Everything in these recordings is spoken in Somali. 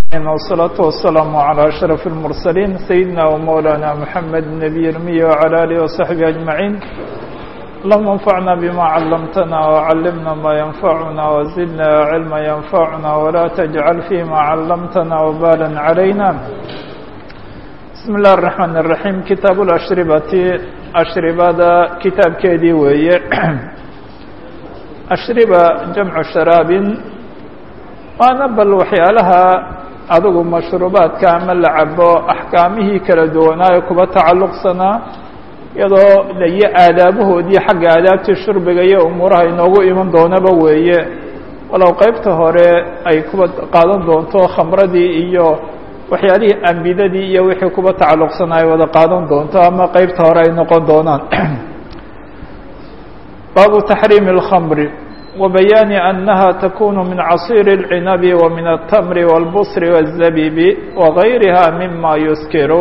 والصلاة والسلام على أشرف المرسلين سيدنا ومولانا محمد النبي الأمي وعلى آله وصحبه أجمعين اللهم انفعنا بما علمتنا وعلمنا ما ينفعنا وزدنا علما ينفعنا ولا تجعل فيما علمتنا وبالا علينا بسم الله الرحمن الرحيم كتاب الأشربة أشربada kitaabkeedii weeye ashriba jamcu sharaabin waana bal waxyaalaha adigu mashruubaadka ama la cabo axkaamihii kala duwanaayo kuba tacalluqsanaa iyadoo layo aadaabahoodii xagga aadaabtii shurbiga iyo umuuraha inoogu iman doonaba weeye walow qeybta hore ay kuba qaadan doonto khamradii iyo waxyaalihii ambidadii iyo wixii kuba tacalluqsanaa ay wada qaadan doonto ama qeybta hore ay noqon doonaan baabu taxriimi اlkhamri وبيان أنها تكون من عصير العنب ومن التمر والبصر والزبيب وغيرها مما يسكر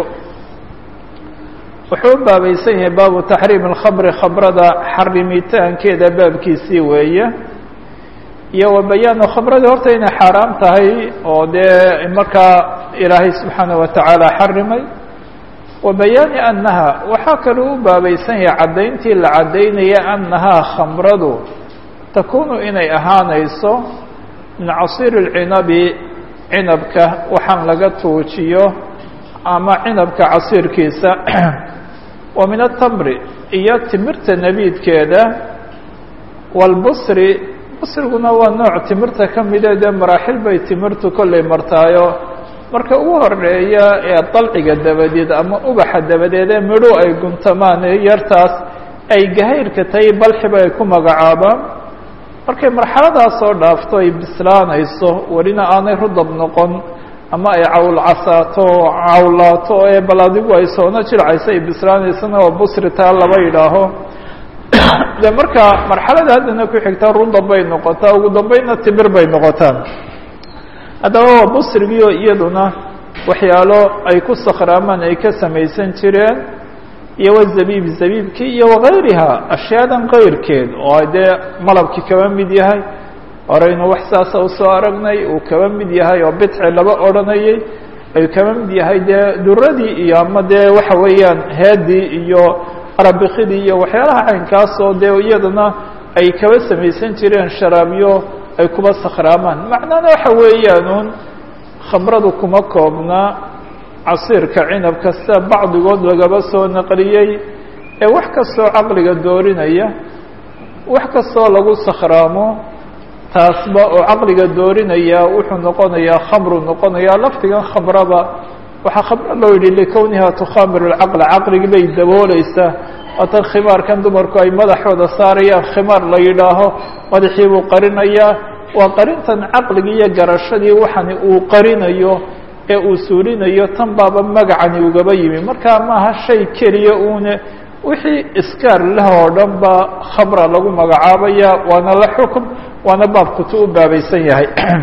wuxuu u baabaysan yahay baabu تaxriim الkhamri khamrada xarimitaankeeda baabkiisii weeye iyo wabayaanu khamradii horta inay xaaraam tahay oo dee markaa ilaahay subxaanaه wataعaalى xarimay wabayaani أnaha waxaa kaloo u baabaysan yahay caddayntii la caddaynaya أnahaa khamradu takunu inay ahaanayso min casiir اlcinabi cinabka waxaan laga tuujiyo ama cinabka casiirkiisa wa min atamri iyo timirta nebiidkeeda wاlbusri busriguna waa nooc timirta ka mida dee maraaxil bay timirtu kollay martaayo marka ugu horeeya ee dalciga dabadeed ama ubaxa dabadeed ee midho ay guntamaan yartaas ay gahayrka tahay balxiba ay ku magacaabaan markay marxaladaas soo dhaafto ay bislaanayso welina aanay rudab noqon ama ay cawl casaato cawlaato ee bal adigu ay soona jilcayso ay bislaanaysana waa busri taa laba yidhaaho de marka marxalada haddana ku xigtaa rudab bay noqotaa ugu dambeynna timir bay noqotaan haddaba waa busrigiio iyaduna waxyaalo ay ku sakhraamaan ay ka samaysan jireen iyo wazabiib zabiibkii iyo wagayriha ashyaadan kayrkeed oo dee malabkii kaba mid yahay horeynu wax saasa usoo aragnay uu kaba mid yahay oo bidci laba odhanayay ay kaba mid yahay dee duradii iyo ama dee waxa weeyaan heedii iyo arabikidii iyo waxyaalaha caynkaasoo dee iyadana ay kaba samaysan jireen sharaabyo ay kuba sakhraamaan macnana waxa weeyaanuun khamradu kuma koobna casiirka cinabka sida bacdigood lagaba soo naqliyey ee wax kastoo caqliga doorinaya wax kastoo lagu sakhraamo taasba oo caqliga doorinaya wuxuu noqonayaa khamru noqonayaa lafdigan khamraba waxaa khamro loo yidhi likowniha tukhaamiru lcaqla caqligii bay dabooleysaa waatan khimaarkan dumarku ay madaxooda saarayaan khimaar la yidhaaho madaxii buu qarinayaa waa qarintan caqligii iyo garashadii waxani uu qarinayo ee uu suulinayo tan baaba magacani ugaba yimi marka maaha shay keliya uune wixii iskaar leh oo dhan ba khamra lagu magacaabaya waana la xukm waana baabkutu u baabaysan yahay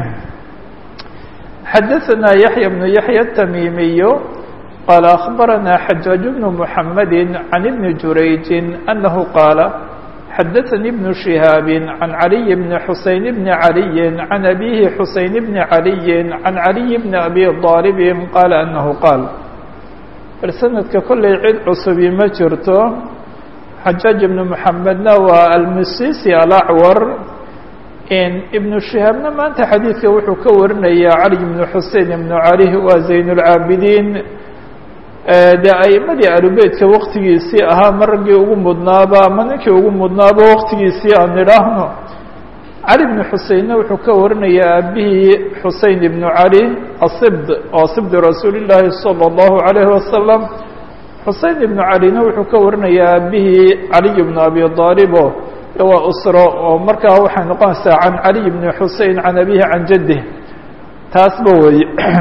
xadaثna yaحya بن yaحya التmimiy qala أخbarana xajaaج بن محamedi عan بn jurayji أnahu qaala xadaثnي بن شhihاab عan عaliي بن xuseyn بn عaliي عan أbihi xuseyn بn عaliي عan عaliي بn abi طاalب qaala أnahu qaal bal sanadka kollay cid cusubi ma jirto xajaaج ibn محamedna waa almisisi alacwar ibnu shihaabna maanta xadiidka wuxuu ka warinaya cali ibn xusein ibn cali waa zayn اlcaabidiin dee aimadii alubeytka waktigiisii ahaa ma raggii ugu mudnaaba ama ninkii ugu mudnaaba waktigiisii aan idhaahno cali ibnu xuseinna wuxuu ka warinaya aabihii xusein ibnu cali asibd oo sibdi rasuuli llaahi salى اllahu alayhi wasalam xusein ibnu calina wuxuu ka warinaya aabihii caliy bnu abi aalib waa usro oo markaa waxay noqonaysaa can caliy bni xusein can abihi can jaddih taasba weeye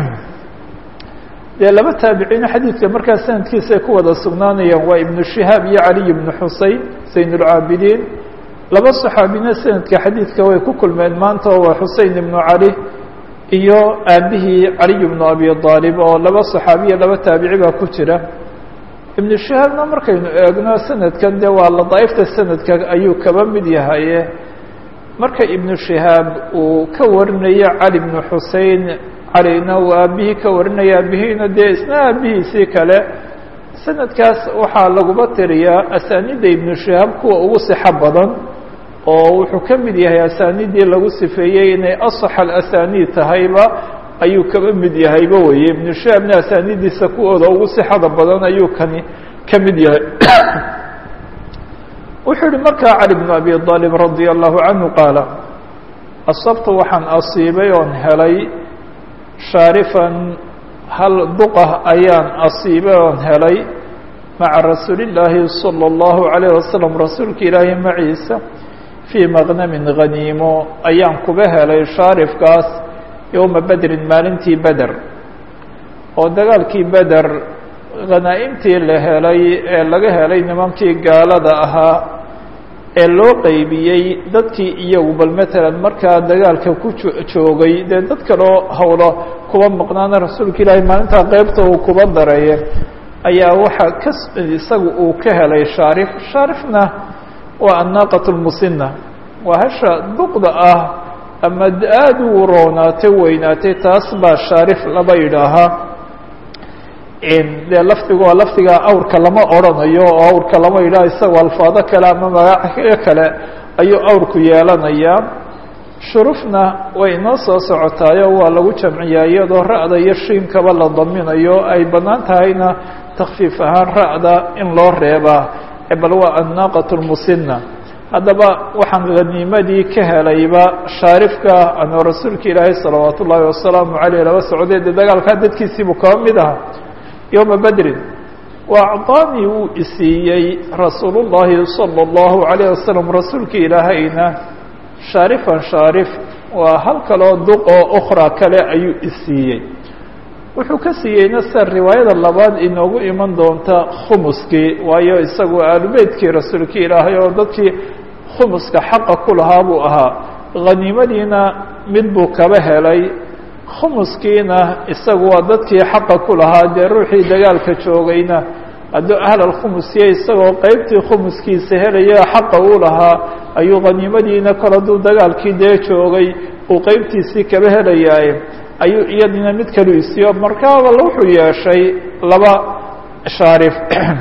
dee laba taabiciina xadiidka markaa sanadkiisa ay ku wada sugnaanayaan waa ibnu shihaab iyo caliy bnu xusein zayn اlcaabidiin laba saxaabina sanadka xadiidka way ku kulmeen maanta oo waa xusein ibnu cali iyo aabihii caliy bnu abi aalib oo laba saxaabiya laba taabici baa ku jira ibnu shihaabna markaynu eegno sanadkan de waa ladaaifta sanadka ayuu kaba mid yahaye marka ibnu shihaab uu ka warinayo cali bnu xusein calina uu aabihii ka warinaya aabihiina dee isna aabihiisii kale sanadkaas waxaa laguma tiriyaa asaanida ibnu shihaab kuwa ugu sixo badan oo wuxuu ka mid yahay asaanidii lagu sifeeyey inay asax alasaniid tahayba ayuu kaba mid yahayba weye ibnu shihaabna asaanidiisa kuwooda ugu sixada badan ayuu kani ka mid yahay wuxuu yihi markaa cali bnu abi aalib radia allahu canhu qaala asabtu waxaan asiibay oon helay shaarifan hal duqah ayaan asiibay oon helay maca rasuulillaahi salى اllahu عalayh wasalam rasuulka ilaahi maciisa fii maqnamin haniimo ayaan kuba helay shaarifkaas yowma bedrin maalintii beder oo dagaalkii beder khanaa'imtii la helay ee laga helay nimankii gaalada ahaa ee loo qeybiyey dadkii iyagu bal matalan markaa dagaalka ku joogay dee dad kaloo hawlo kuba maqnaana rasuulka ilaahi maalintaa qeybta uu kuba dareeye ayaa waxaa ka isaga uu ka helay shaarif shaarifna waa annaaqat lmusina waa hasha duqda ah ama aada u roonaatay weynaatay taas baa shaarif laba yidhaahaa dee lafdigu waa lafdiga awrka lama odrhanayo oo awrka lama yidhaha isagoo alfaado kale ama magacyo kale ayuu awrku yeelanayaa shurufna way inoo soo socotaayo waa lagu jamciyaa iyadoo ra'da iyo shiinkaba la daminayo ay bannaan tahayna takfiif ahaan ra'da in loo reebaa bal waa annaaqat lmusina haddaba waxaan haniimadii ka helayba shaarifka anoo rasuulka ilaahay salawaat ullaahi wasalaamu caleyh laba socday dee dagaalkaa dadkiisiibuu kaba mid ahaa yowma bedrin wa acطaanii wuu isiiyey rasuulu llaahi salى اllahu عalayه wasalam rasuulka ilaahayna shaarifan shaarif waa hal kaloo duq oo ukhra kale ayuu isiiyey wuxuu ka siiyeyna sida riwaayada labaad inoogu iman doonta khumuskii waayo isagu aalubeytkii rasuulka ilaahay oo dadkii khumuska xaqa ku lahaa buu ahaa haniimadiina mid buu kaba helay khumuskiina isagu waa dadkii xaqa ku lahaa dee ruuxii dagaalka joogayna hadduu ahlalkhumusiya isagoo qeybtii khumuskiisa helaya xaqa uu lahaa ayuu haniimadiina kol hadduu dagaalkii dee joogay uu qeybtiisii kaba helayaaye ayuu iyadina mid kalu isiyo markaaba wuxuu yeeshay laba shaarif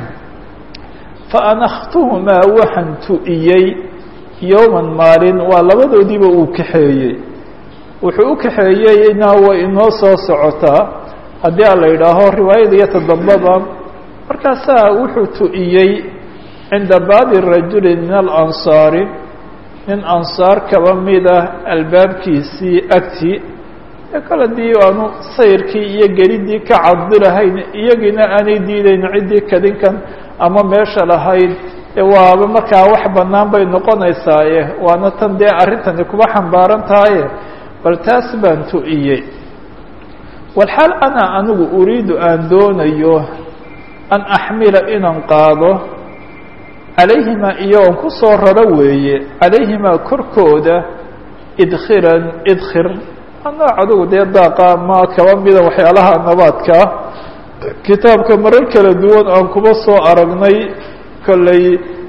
fa anakhtuhumaa waxaan tu'iyey yowman maalin waa labadoodiiba uu kaxeeyey wuxuu u kaxeeyeyna way inoo soo socotaa haddii a la yidhaaho riwaayada iyo todobada markaasaa wuxuu tu'iyey cinda baabi rajuli min alansaari nin ansaar kaba mida albaabkiisii agtii kale dii aanu sayrkii iyo gelidii ka cadilahayn iyagiina aanay diidayn ciddii kadinkan ama meesha lahayd waaba markaa wax bannaan bay noqonaysaaye waana tan dee arrintani kuba xambaaran tahaye bal taas baan tu'iyey walxaal ana anigu uriidu aan doonayo an axmila inaan qaado calayhimaa iyagoon ku soo raro weeye calayhimaa korkooda idkhiran idkhir nooc adugu dee daaqa ma kaba mida waxyaalaha nabaadkaa kitaabka marar kala duwan aan kuba soo aragnay kolley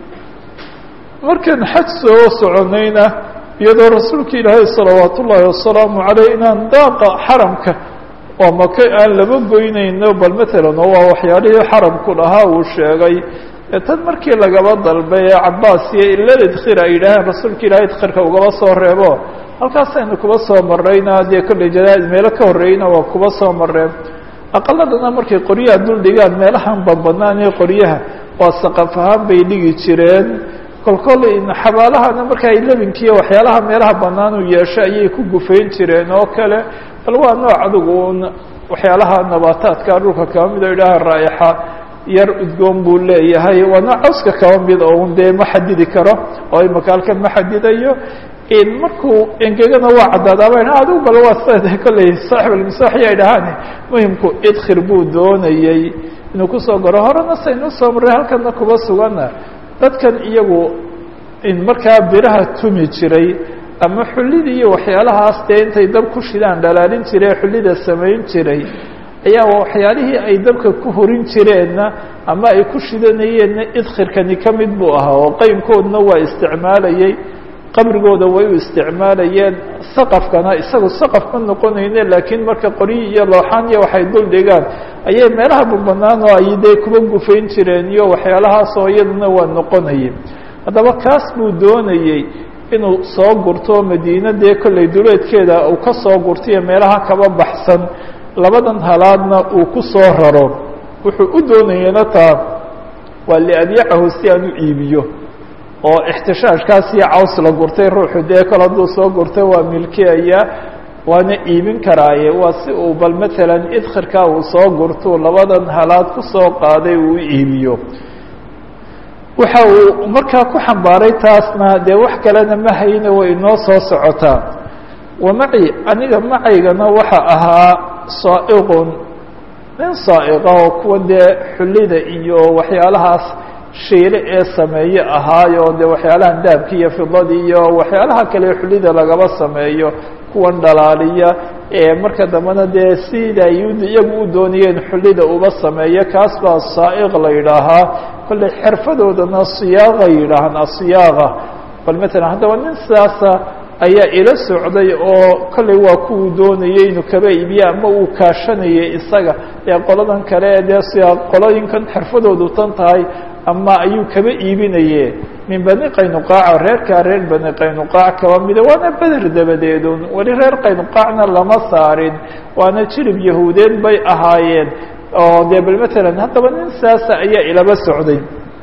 markaan xaj soo soconayna iyadoo rasuulka ilaahay salawaat ullaahi wasalaamu caleyh inaan daaqa xaramka oo maka aan laba goynayno bal matalan oo waa waxyaalihii xaramku lahaa uu sheegay tan markii lagaba dalbay ee cabaas iyo ilal idkhir ay yidhaaheen rasuulka ilahay idkhirka ugaba soo reebo halkaasaynu kuba soo marrayna dee kolley janaa meelo ka horreeyna waa kuba soo marreen aqaladana markay qoryaha dul dhigaan meelahan banbanaan ee qoryaha waa saqaf ahaan bay dhigi jireen kolkol xabaalahana marka ay lebinkiiyo waxyaalaha meelaha bannaan uu yeesho ayay ku gufayn jireen oo kale bal waa nooc adigu un waxyaalaha nabaataadka dhulka kaba mid oo idhaaha raa'ixa yar udgoon buu leeyahay waa nooc cawska kaba mid oo un dee ma xadidi karo oo imaka halkan ma xadidayo markuu engegana waa caddaadaaba adigu bal waa sida kolley saaxib almisaaxi ay dhahaan muhimku idkhir buu doonayey inuu kusoo garo horena saynu soo marray halkana kuba sugana dadkan iyagu markaa biraha tumi jiray ama xullida iyo waxyaalahaas dee intay dab ku shidaan dhalaalin jiray xullida samayn jiray ayaa waxyaalihii ay dabka ku horin jireenna ama ay ku shidanayeenna idkhirkani ka mid buu ahaa oo qeymkoodna waa isticmaalayey qabrigooda way u isticmaalayeen saqafkana isagu saqaf ma noqonayne laakiin marka qoryi iyo looxaan iyo waxay dul dhigaan ayay meelaha banbanaan oo ay dee kuba gufayn jireen iyo waxyaalahaasoo iyaduna waa noqonayay haddaba kaas buu doonayey inuu soo gurto madiina dee kollay duleedkeeda uu ka soo gurtaiyo meelaha kaba baxsan labadan halaadna uu ku soo raro wuxuu u doonayena taa waa liadyacahu si aan u iibiyo oo ixtishaashkaas iyo caws la gurtay ruuxu dee kol hadduu soo gurtay waa milkiyaya waana iibin karaaye waa si uu bal matalan idkhirkaa uu soo gurtuu labadan halaad ku soo qaaday uu u iibiyo waxa uu markaa ku xambaaray taasna dee wax kalena ma hayne way inoo soo socotaa wa maci aniga macaygana waxa ahaa saa'iqun nin saa'iqa oo kuwa dee xullida iyo waxyaalahaas shiile ee sameeye ahaayo dee waxyaalahan dahabki iyo fidadii iyo waxyaalaha kale xullida lagaba sameeyo kuwan dhalaaliya ee marka dambena dee sida iyagu u doonayeen xullida uba sameeyo kaas baa saa'iq la yidhaahaa kolley xirfadoodana siyaaqa yidhaahaan asiyaaqa bal matalan haddaba nin sidaasa ayaa ila socday oo kolley waa kuwuu doonayay inuu kaba iibiye ama uu kaashanayay isaga dee qoladan kale dee siyaa qolooyinkan xirfadoodu tan tahay ama ayuu kaba iibinaye min bani qaynuqaaca reerkaa reer bani qaynuqaac kaba mida waana beder dabadeedun weli reer qaynuqaacna lama saarin waana jirib yahuudeed bay ahaayeen oo dee bal matalan haddaba nin saasa ayaa ilaba socday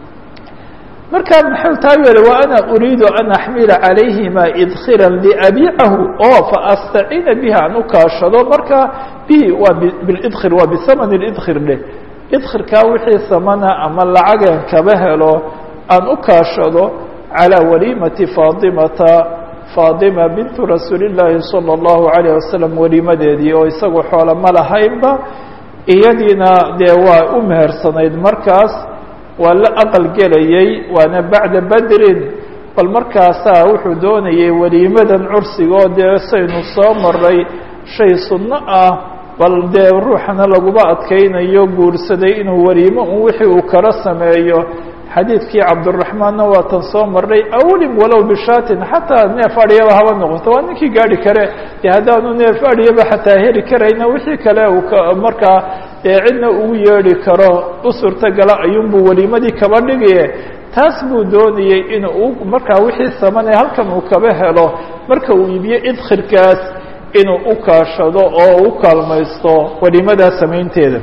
markaa maxuu taa yeelay wa ana uriidu an axmila calayhima idkhira liabiicahu oo faastaciina biha an u kaashado markaa bihi waa bilidkhir waa bisaman lidkhir dheh idkhirkaa wixii samana ama lacagan kaba helo aan u kaashado calىa waliimati faadimata faadima bintu rasuuli llaahi salى اllahu alayh wasalam waliimadeedii oo isagu xoolo ma lahaynba iyadiina dee waa u mehersanayd markaas waa la aqal gelayey waana bacda badrin bal markaasaa wuxuu doonayay waliimadan cursiga oo dee saynu soo maray shay sunno ah bal dee ruuxana laguma adkaynayo guursaday inuu waliimo un wixii uu kala sameeyo xadiidkii cabduraxmaanna waa tan soo marnay awlim walow bishaatin xataa neef adhiyaba haba noqoto waa ninkii gaari kare dee haddaanu neef adhiyaba xataa heli karayna wixii kale uu markaa dee cidna ugu yeedhi karo u suurtogala ayuunbuu weliimadii kaba dhigaye taas buu doonayey in uu markaa wixii samane halkan uu kaba helo marka uu iibiyo idkhirkaas inuu u kaashado oo u kaalmaysto weliimadaa samaynteeda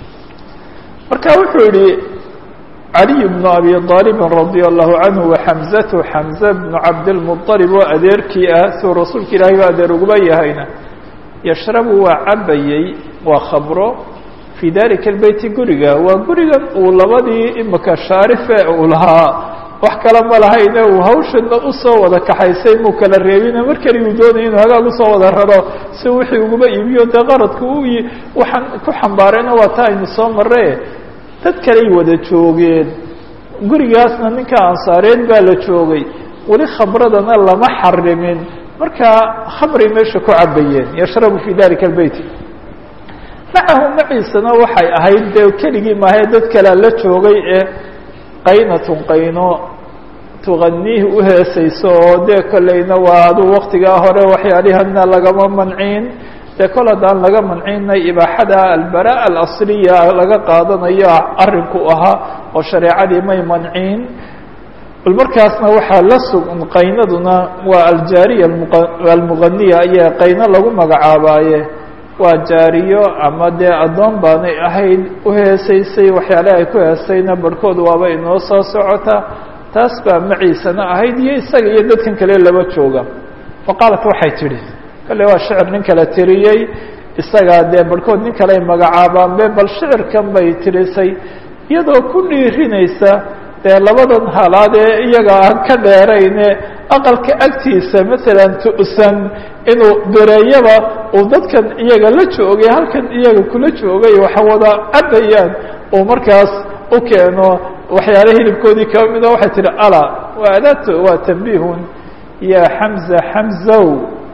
marka wuxuu yihi caliy bnu abi aalibin radia allahu canhu waxamzatu xamze bnu cabdilmualib oo adeerkii ah suu rasuulka ilaahay ba adeer uguba yahayna yashrabu waa cabayey waa khabro fii dalika albeyti guriga waa gurigan uu labadii imika shaarife uu lahaa wax kale ma lahayne uu hawshana usoo wada kaxaysay muu kala reebine mar keli uu doonaya inuu hagaag usoo wada raro si wixii uguba iibiyo dee qaradku u waxaan ku xambaarayna waa ta aynu soo marre dad kaley wada joogeen gurigaasna ninka ansaareed baa la joogay weli khamradana lama xarimin markaa khamray meesha ku cabayeen yashrabu fi dalika albeyt macahu maciisana waxay ahayd dee keligii maahae dad kalea la joogay ee qaynatun qayno tuganiihi uheesayso oo dee kolleyna waa aduu waktigaa hore waxyaalihana lagama manciin dee kol haddaan laga mancinay ibaaxada albara alasliya laga qaadanayo arrinku ahaa oo shareecadii may manciin bal markaasna waxaa la sugan qaynaduna waa aljaariya almuganiya ayaa qayno lagu magacaabaaye waa jaariyo ama dee addoon baanay ahayd uheesaysay waxyaale ay ku heesayna barhkood waaba inoo soo socota taas baa maciisana ahayd iyo isaga iyo dadkan kale laba jooga faqaalat waxay tidhi kale waa shicir nin kale tiriyey isagaa dee barhkood nin kale ay magacaabaanbe bal shicirkan bay tirisay iyadoo ku dhiirinaysa dee labadan halaad ee iyaga aan ka dheerayne aqalka agtiisa matalan tu'san inuu bereeyaba uu dadkan iyaga la joogay halkan iyaga kula joogay waxa wada cabayaan uu markaas u keeno waxyaale hilibkoodii kaba mida waxay tihi ala waa adaat waa tambihun ya xamza xamzow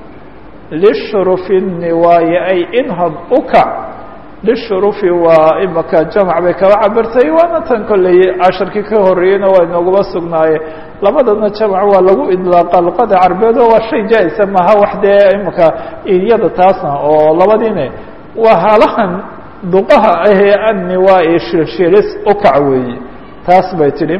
lishrufi niwaaye ay inhad ukac lishurufi waa imaka jamac bay kaba cabirtay waana tan kolley casharkii ka horreeyeyna waa inooguma sugnaaye labadana jamac waa lagu idlaaqa luqada carbeed oo waa shay jaa-isa maaha wax dee imika iyada taasna oo labadiine waa halahan duqaha ahee anni waa i shilshilis u kac weeye taas bay tidhi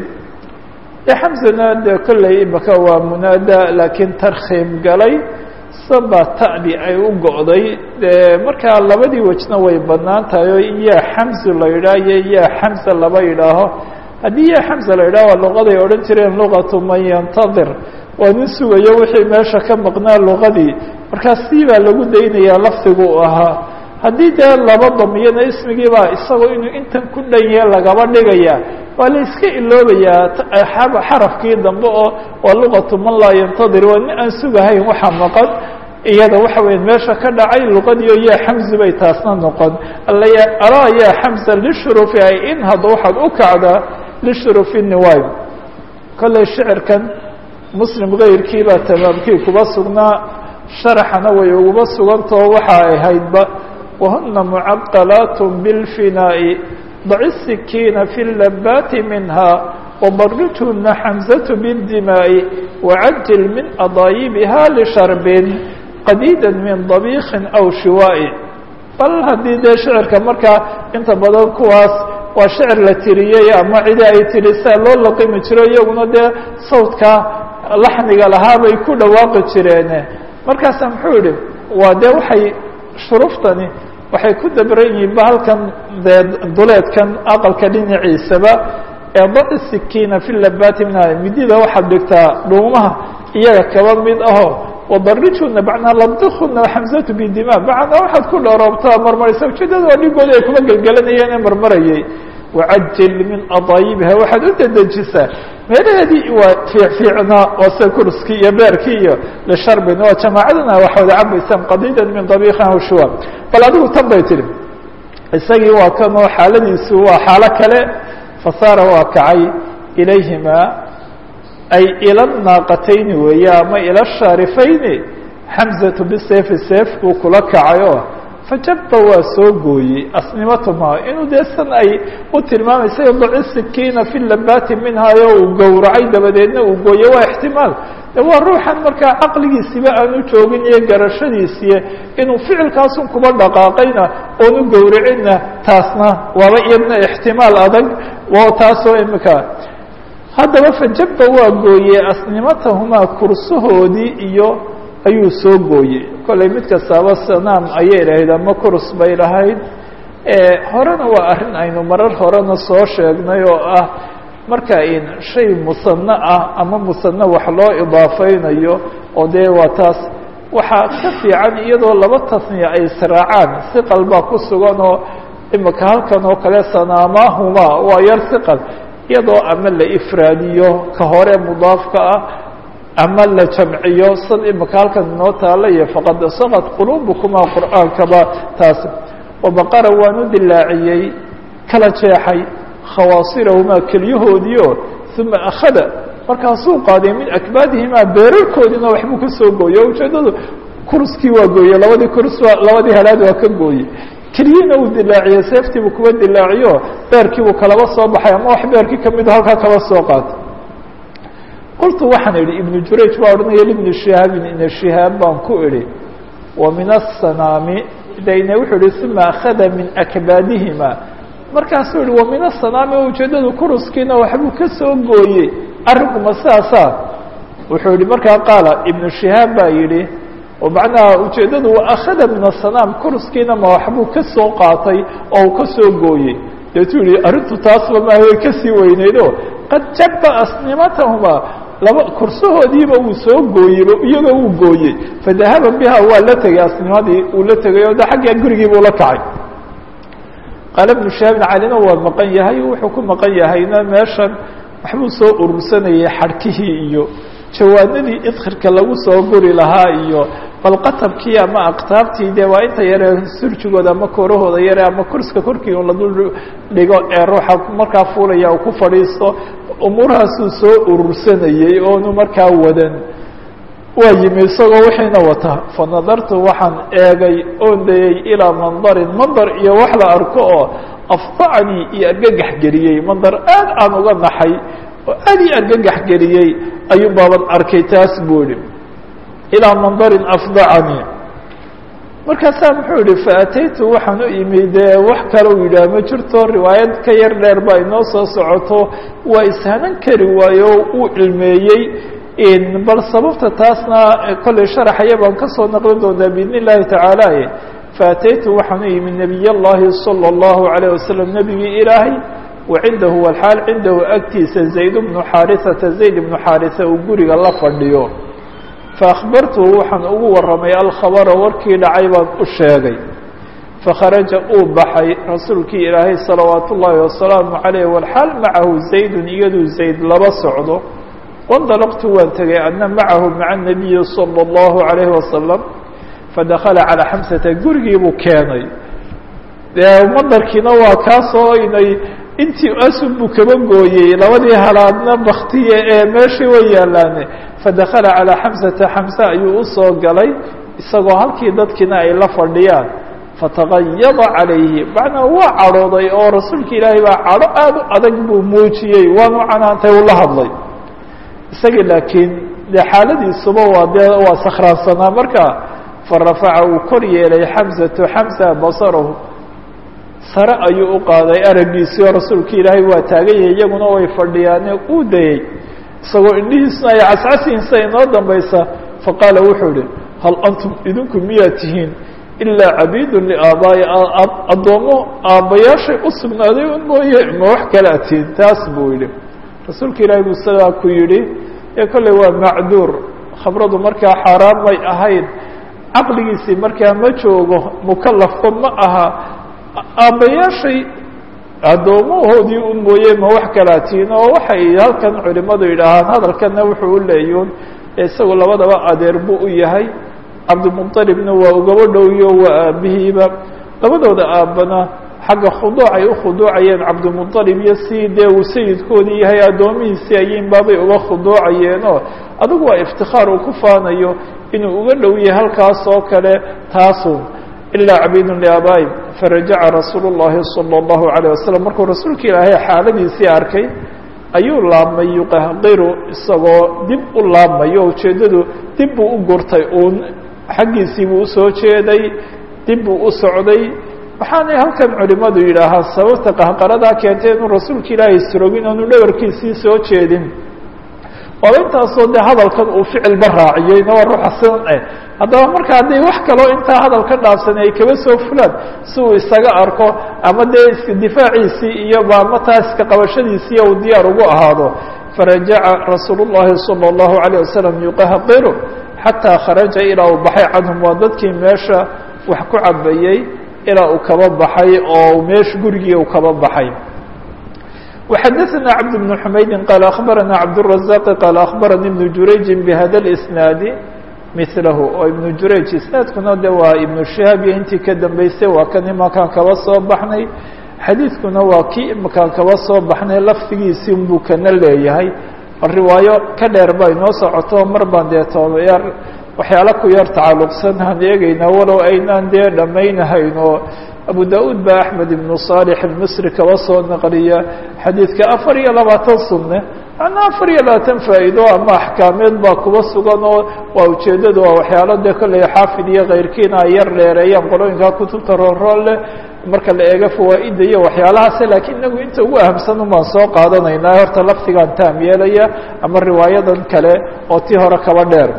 de xamsana dee kolley imika waa munaada laakiin tarkhiim galay saba ta'di ay u go'day dee markaa labadii wejna way bannaan tahay oo yaa xamsu la yidhaah iyo yaa xamsa laba yidhaaho haddii yaa xamsa la yidhaho waa luqaday odhan jireen luqatu man yantadir waa nin sugayo wixii meesha ka maqnaa luqadii markaa sii baa lagu daynayaa lafdigu u ahaa haddii dee laba damiyana ismigiibaa isagoo inuu intan ku dhan yahe lagaba dhigaya waa la iska iloobayaa xarafkii dambe oo waa luqatu man laa yantadir waa nin aan sugahayn waxa maqan iyada waxa weya meesha ka dhacay luqadiio yaa xamsi bay taasna noqon alaa yaa xamsa lishurufi ay in hadda waxaad u kacdaa lishurufi niwayb kolley shicirkan muslim kayrkii baa tamaamkii kuba sugnaa sharaxana way uguba sugantao waxa ay haydba wahuna mucaqalaat bilfinaa'i daci sikiina fi labaati minha wabarijhuna xamsatu bاdimaa'i wacajil min adaayibiha lisharbin qadiida min dabiikin aw shiwaa'i bal haddii dee shicirka markaa inta badan kuwaas waa shicir la tiriyey ama cidi ay tiri saa loo laqimi jiro iyaguna dee sawdka laxniga lahaa bay ku dhawaaqi jireene markaasa muxuu yihi waa dee waxay shuruftani waxay ku dabran yihiin ba halkan dee duleedkan aqalka dhinaciisaba ee daci sikiina fi labaati minha midida waxaad dhigtaa dhuumaha iyaga kaba mid aho wabarijuna bacnaa labdikuna xamsatu bidima bacnaa waxaad ku dhoroobtaa marmaraysa ujeedada waa dhigoodi ay kuma gelgelanayeen ee marmarayay wacajil min adaayibiha waxaad u dedejisaa meelaheedii waa fiicfiicnaa oo se kurskii iyo beerkii iyo lisharbin waa jamaacadana wax wada cabaysaan qadiidan min dabiikin aw shuwa bal adigu tan bay tihi isagii waa kanoo xaaladiisu waa xaalo kale fasaara waa kacay ilayhima ay ila naaqatayni weeye ama ila shaarifayni xamzatu biseefi seef buu kula kacay oo fajaba waa soo gooyey asnimatuma inuu dee san ay u tilmaamaysa daci sikiina fi labaati minhayo uu gowracay dabadeedna uu gooye waa ixtimaal de waa ruuxan markaa caqligiisiba aanu joogin iyo garashadiisiiye inuu ficilkaasun kuba dhaqaaqayna oonu gowracinna taasna waaba iyadna ixtimaal adag o taasoo imika haddaba fajaba waa gooye asnimatahumaa kursahoodii iyo ayuu soo gooyey kollay mid kastaaba sanaam ayay lahayd ama kurs bay lahayd horena waa arrin aynu marar horena soo sheegnay oo ah marka in shay musano ah ama musano wax loo idaafeynayo oo dee waa taas waxaa ka fiican iyadoo laba tasniya ay israacaan siqal baa ku sugan oo imika halkan oo kale sanaamahuma waa yar siqal iyadoo ama la ifraadiyo ka hore mudaafka ah ama la jamciyo sad imika halkan inoo taala iyo faqad saqad quluubukuma qur'aankaba taas wabaqara waan u dilaaciyey kala jeexay khawaasirahumaa kelyahoodiio uma akhada markaasuu qaaday min akbaadihimaa beerarkoodiina waxbuu ka soo gooyey o ujeedadu kurskii waa gooyey labadii kurs labadii halaad waa ka gooyey kelyihiina uu dilaaciyey seeftiibuu kuwa dilaaciyo beerkiibuu kalaba soo baxay ama wax beerkii kamid halkaa kaba soo qaatay qultu waxaan idhi ibnu jurayj baa odhanaya libni shihaabin ina shihaab baan ku idhi wa min asanaami dayne wuxuu ihi uma akhada min akbaadihima markaasuu yihi wa min asanaami oo ujeedadu kuruskiina waxbuu ka soo gooyey arrinkuma sidaasaa wuxuu yihi markaa qaala ibnu shihaab baa yidhi oo macnaha ujeeddadu wa akhada min asanaam kuruskiina ma waxbuu ka soo qaatay oo uu ka soo gooyey deetuu yihi arrintu taasba maaha way kasii weyneyd o qad jaba asnimatahuma laba kursahoodiiba uu soo gooyeyba iyagoo uu gooyey fadahaba biha waa la tegay asnimadii uu la tegay oo de xagga gurigii buu la kacay qaala ibnu shahaabin calina waa maqan yahay wuxuu ku maqan yahayna meeshan waxbuu soo urursanayay xadhkihii iyo jawaanadii idkhirka lagu soo guri lahaa iyo balqatabkii ama aktaabtii dee waa inta yare surjigooda ama koorahooda yare ama kurska korkii un la dul dhigo ee ruuxa markaa fuulaya uu ku fadhiisto umuurahaasuu soo urursanayey oonu markaa wadan waa yimi isagoo wixiina wata fa nadartu waxaan eegay oon dayey ilaa mandarin mandar iyo wax la arko oo afdacanii iyo argagax geliyey mandar aad aan uga naxay oo aad ii argagax geliyey ayuu baaban arkay taas buu yihi ilaa mandarin afdacanii markaasaa muxuu yihi faataytu waxaan u imi dee wax kale u yidhaah ma jirto riwaayad ka yar dheer baa inoo soo socoto waa ishanan kari waayo uu cilmeeyey bal sababta taasna kollay sharaxaya baan kasoo naqlin doonaa biidn illahi tacaala faataytu waxaan u imi nabiy اllahi salى اllahu عalيه wasalam nebigii ilaahay wa cindahu walxaal cindahu agtiisa zayd bnu xaarisata zayd ibnu xaarisa uu guriga la fadhiyo faأkhbartuhu waxaan ugu waramay alkhabara warkii dhacay baan u sheegay fakharaja uu baxay rasuulkii ilaahay salawaat ullaahi wasalaamu عaleyh walxaal macahu zaydun iyaduu zayd laba socdo wandalaqtu waan tegay adna macahu maca الnabiyi salى اllahu عalayhi wasalam fadakala calىa xamsata gurigii buu keenay dee madarkiina waa kaasoo inay intii asun buu kaba gooyey labadii halaadna baktiye ee meeshii way yaalaane fadakala calىa xamsata xamse ayuu usoo galay isagoo halkii dadkiina ay la fadhiyaan fatagayada calayhi macnaa waa cadhooday oo rasuulka ilaahay baa cadho aada u adag buu muujiyey waanu canaantay uu la hadlay isagii laakiin dee xaaladiisuba waa dee waa sakhraansanaa marka farafaca uu kor yeelay xamsatu xamsa basarahu sare ayuu u qaaday araggiisii oo rasuulka ilaahay waa taagan yahay iyaguna way fadhiyaane uu dayey isagoo indhihiisuna ay cascasiinsa inoo dambaysa faqaala wuxuu ihi hal antum idinku miyaa tihiin ilaa cabiidun liaabaa'i addoommo aabbayaashay u sugnaaday un mooye ma wax kala tihiin taas buu yidhi rasuulka ilaahay buu sidaa ku yidhi ee kolley waa macduur khabradu markaa xaaraan may ahayd caqligiisii markaa ma joogo mukalafba ma aha aabbayaashay addoomahoodii un mooye ma wax kalaatiin oo waxay halkan culimadu yidhaahaan hadalkana wuxuu u leeyun isagu labadaba adeer buu u yahay cabdimuطalibna waa ugaba dhowyo waa aabihiiba labadooda aabbana xagga khuduuc ay u khuduucayeen cabdimuطalib iyo si dee uu sayidkoodii yahay addoomihiisii ayin baabay uga khuduucayeenoo adigu waa iftikaar uu ku faanayo inuu uga dhow yahay halkaas oo kale taasun ilaa cabiidun liaabaa'i farajaca rasuulu llahi salى اllahu عalيه wasalam markuu rasuulka ilaahay xaaladiisii arkay ayuu laabmay yuqahqiru isagoo dib u laabmayo ujeeddadu dib buu u gurtay uun xaggiisii buu usoo jeeday dib buu u socday waxaanay halkan culimadu yidhaahaa sababta qahqaradaa keentay inuu rasuulka ilaahay srogin oonu dhabarkiisii soo jeedin waaba intaasoo dee hadalkan uu ficilba raaciyeyna waa ruuxa sidan eh haddaba marka hadday wax kaloo intaa hadal ka dhaafsan ay kaba soo fulaan si uu isaga arko ama dee iska difaaciisii iyo ama taa iska qabashadiisiiyo uu diyaar ugu ahaado farajaca rasuulu llahi salى اllahu عalيه wasalam yuqahqiru xataa kharaja ilaa uu baxay canhum waa dadkii meesha wax ku cabayey ilaa uu kaba baxay oo meesha gurigii uu kaba baxay وxadثna cبد بن حmaydi qال أخbarana cبدالرزاq qال أخbarani بن jurayji bhada الإsناadi miثlahu oo iبن jurayj isnaadkuna de waa iبن شihaab iyo intii ka dambeysay waa kan imakaan kaba soo baxnay xadiidkuna waa kii imakaan kaba soo baxnay lafdigiisii buu kana leeyahay riwaayo ka dheer ba inoo socoto mar baan dee toobayar waxyaala ku yar tacaluqsan aan eegaynaa walow aynaan dee dhammaynahayno abu da-uud baa axmed ibnu صaalix almisri kaba soo naqliya xadiidka afar iyo labaatan sunne macnaa afar iyo labaatan faa'iido ama axkaameed baa kuba sugan oo waa ujeeddadu waa waxyaalo dee kolley xaafid iyo keyrkiina ay yar dheereeyaan qolooyinkaa kutubta roonroon leh marka la eego fawaa'ida iyo waxyaalahaase laakiin inagu inta ugu ahamsan un baan soo qaadanaynaa horta lafdigaan taam yeelaya ama riwaayadan kale oo tii hore kaba dheer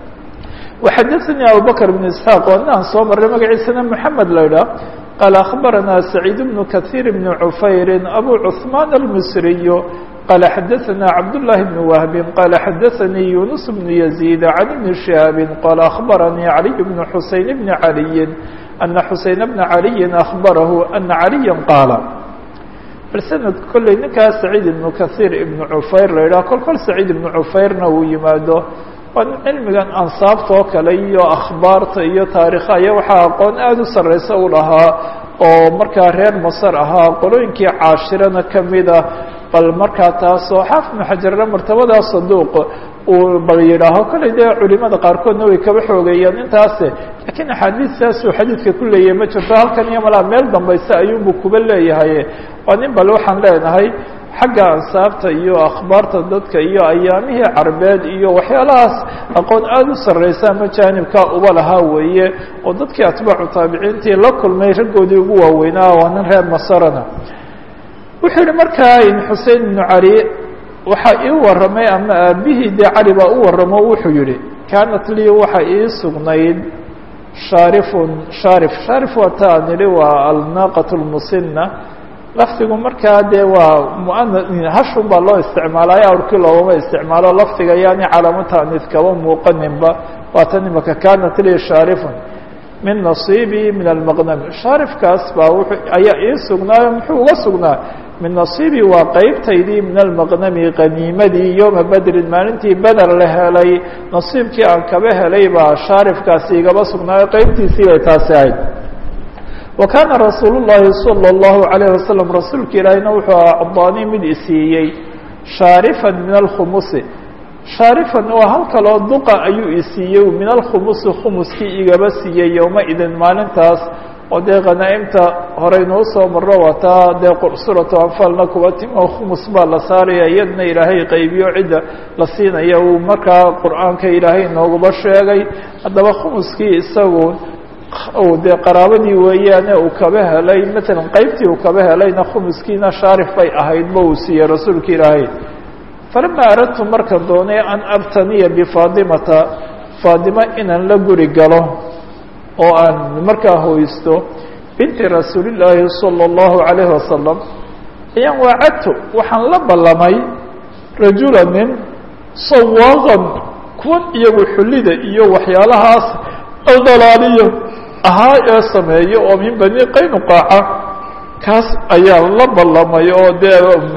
وxadثnي abubكر بن اسحاq o inaan soo maray magaciisana محamed la idhaah qال أخbarana سacيid بن kaثير بن عufayr أbو cثman الmsriي qال xadثna cabdاللahi بن وهب qال xadثnي يuنس بن يزيد عن بن شهاaب qال أخbarnي علي بن حuseين بن علي أن حuseين بن علي أخبره أنa عليا qاaل bal snad kolley ninkaas سacيid بن kaثير بن عufayr la idhah kol kol سacيid بن عufayrna uu yimaado waa cilmigan ansaabta oo kale iyo akhbaarta iyo taarikha iyo waxaa aqoon aada u sarreysa u lahaa oo markaa reer masar ahaa qolooyinkii caashirana kamida bal markaa taasoo xaafid ibnu xajarna martabadaa saduuq uu bal yidhaaho kolley dee culimada qaarkoodna way kaba xoogeeyeen intaase laakiin axaadiistaasuu xadiidka ku leeyahay ma jirto halkan iyo malaa meel dambayse ayuunbu kuba leeyahay waa nin bal waxaan leenahay xagga ansaabta iyo akhbaarta dadka iyo ayaamihii carbeed iyo waxyaalahaas aqoon aada u sarreysa ama jaanibkaa uba lahaa weeye oo dadkii atbaacu taabiciintii la kulmay raggoodii ugu waaweynaa waa nin reer masarana wuxuu yihi markaa xusein ibnu cali waxaa ii warramay ama aabihii dee cali baa u warramo wuxuu yihi kaanat lii waxa ii sugnayd shaarifun shaarif shaarif waa ta aan idhi waa alnaaqat lmusina lafdigu markaa dee waa muana hashun baa loo isticmaalaayo awrkii loogama isticmaalo lafdiga yaani calaamo taaniid kaba muuqaninba waa tan imaka kaanat lii shaarifun min nasiibii min almaqnami shaarifkaas baa wuxuu ayaa ii sugnaayo muxuu uga sugnaa min nasiibii waa qeybtaydii min almaqnami qaniimadii yowma bedrin maalintii beder la helay nasiibkii aan kaba helay baa shaarifkaasi igaba sugnaayo qeybtiisii bay taasi ahayd wa kaana rasuul llahi salى اllahu alayh wasalam rasuulka ilaahina wuxuu acdaanii mid isiiyey shaarifan min alkhumusi shaarifan waa hal kaloo duqa ayuu isiiyey min alkhumusi khumuskii igaba siiyey yowma idin maalintaas oo dee khanaa'imta horeynuu soo marro wataa dee suratu anfaalna kuwa timo khumus baa la saaraya iyadna ilaahay qaybiyo cidda la siinaya uu markaa qur-aanka ilaahay nooguba sheegay haddaba khumuskii isagu dee qaraabadii weeyaane uu kaba helay matalan qeybtii uu kaba helayna khumuskiina shaarif bay ahaydba uu siiyey rasuulka ilaahay falama aradtu markan doonay an abtaniya bifaadimata faadima inaan la guri galo oo aan markaa hoysto binti rasuulillaahi salى اllahu عalayhi wasalam ayaan waacadtu waxaan la ballamay rajula nin sawaaqan kuwan iyagu xullida iyo waxyaalahaas aldalaaliya ahaa ee sameeya oo min bani qaynuqaaca kaas ayaa la ballamay oo dee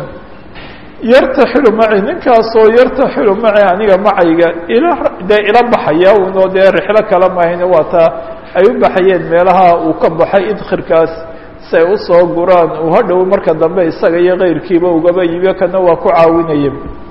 yartaxilu maci ninkaasoo yartaxilu maci aniga macayga ila dee ila baxaya unoo dee rixlo kala mahayne waa taa ay u baxayeen meelaha uu ka baxay idkhirkaas si ay usoo guraan uu hadhow marka dambe isaga iyo keyrkiiba ugaba yibiyo kana waa ku caawinaya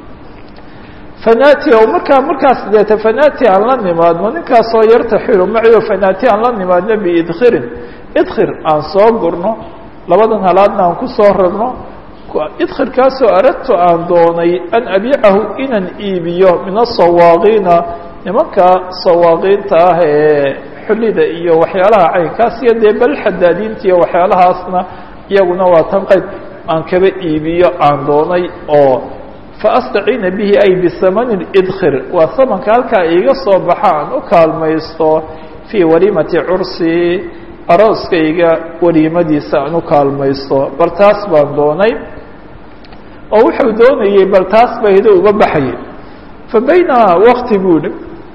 fanati o markaa markaas deeta fanati aan la nimaadno ninkaasoo yartaxilu maci o fanati aan la nimaadno biidkhirin idkhir aan soo gurno labadan halaadna aan kusoo rarno idkhirkaasoo aradtu aan doonay an abiicahu inaan iibiyo min asawaaqiina nimanka sawaaqiinta ah ee xullida iyo waxyaalaha caynkaas iyo dee bal xadaadiinta iyo waxyaalahaasna iyaguna waa tan qayb aan kaba iibiyo aan doonay oo faastaciina bihi ay bisamani idkhir waa samanka halkaa iiga soo baxa aan u kaalmaysto fii waliimati cursi arooskayga waliimadiisa aan u kaalmaysto bal taas baan doonay oo wuxuu doonayey bal taas bayda uga baxayay fa baynamaa wakti buuhi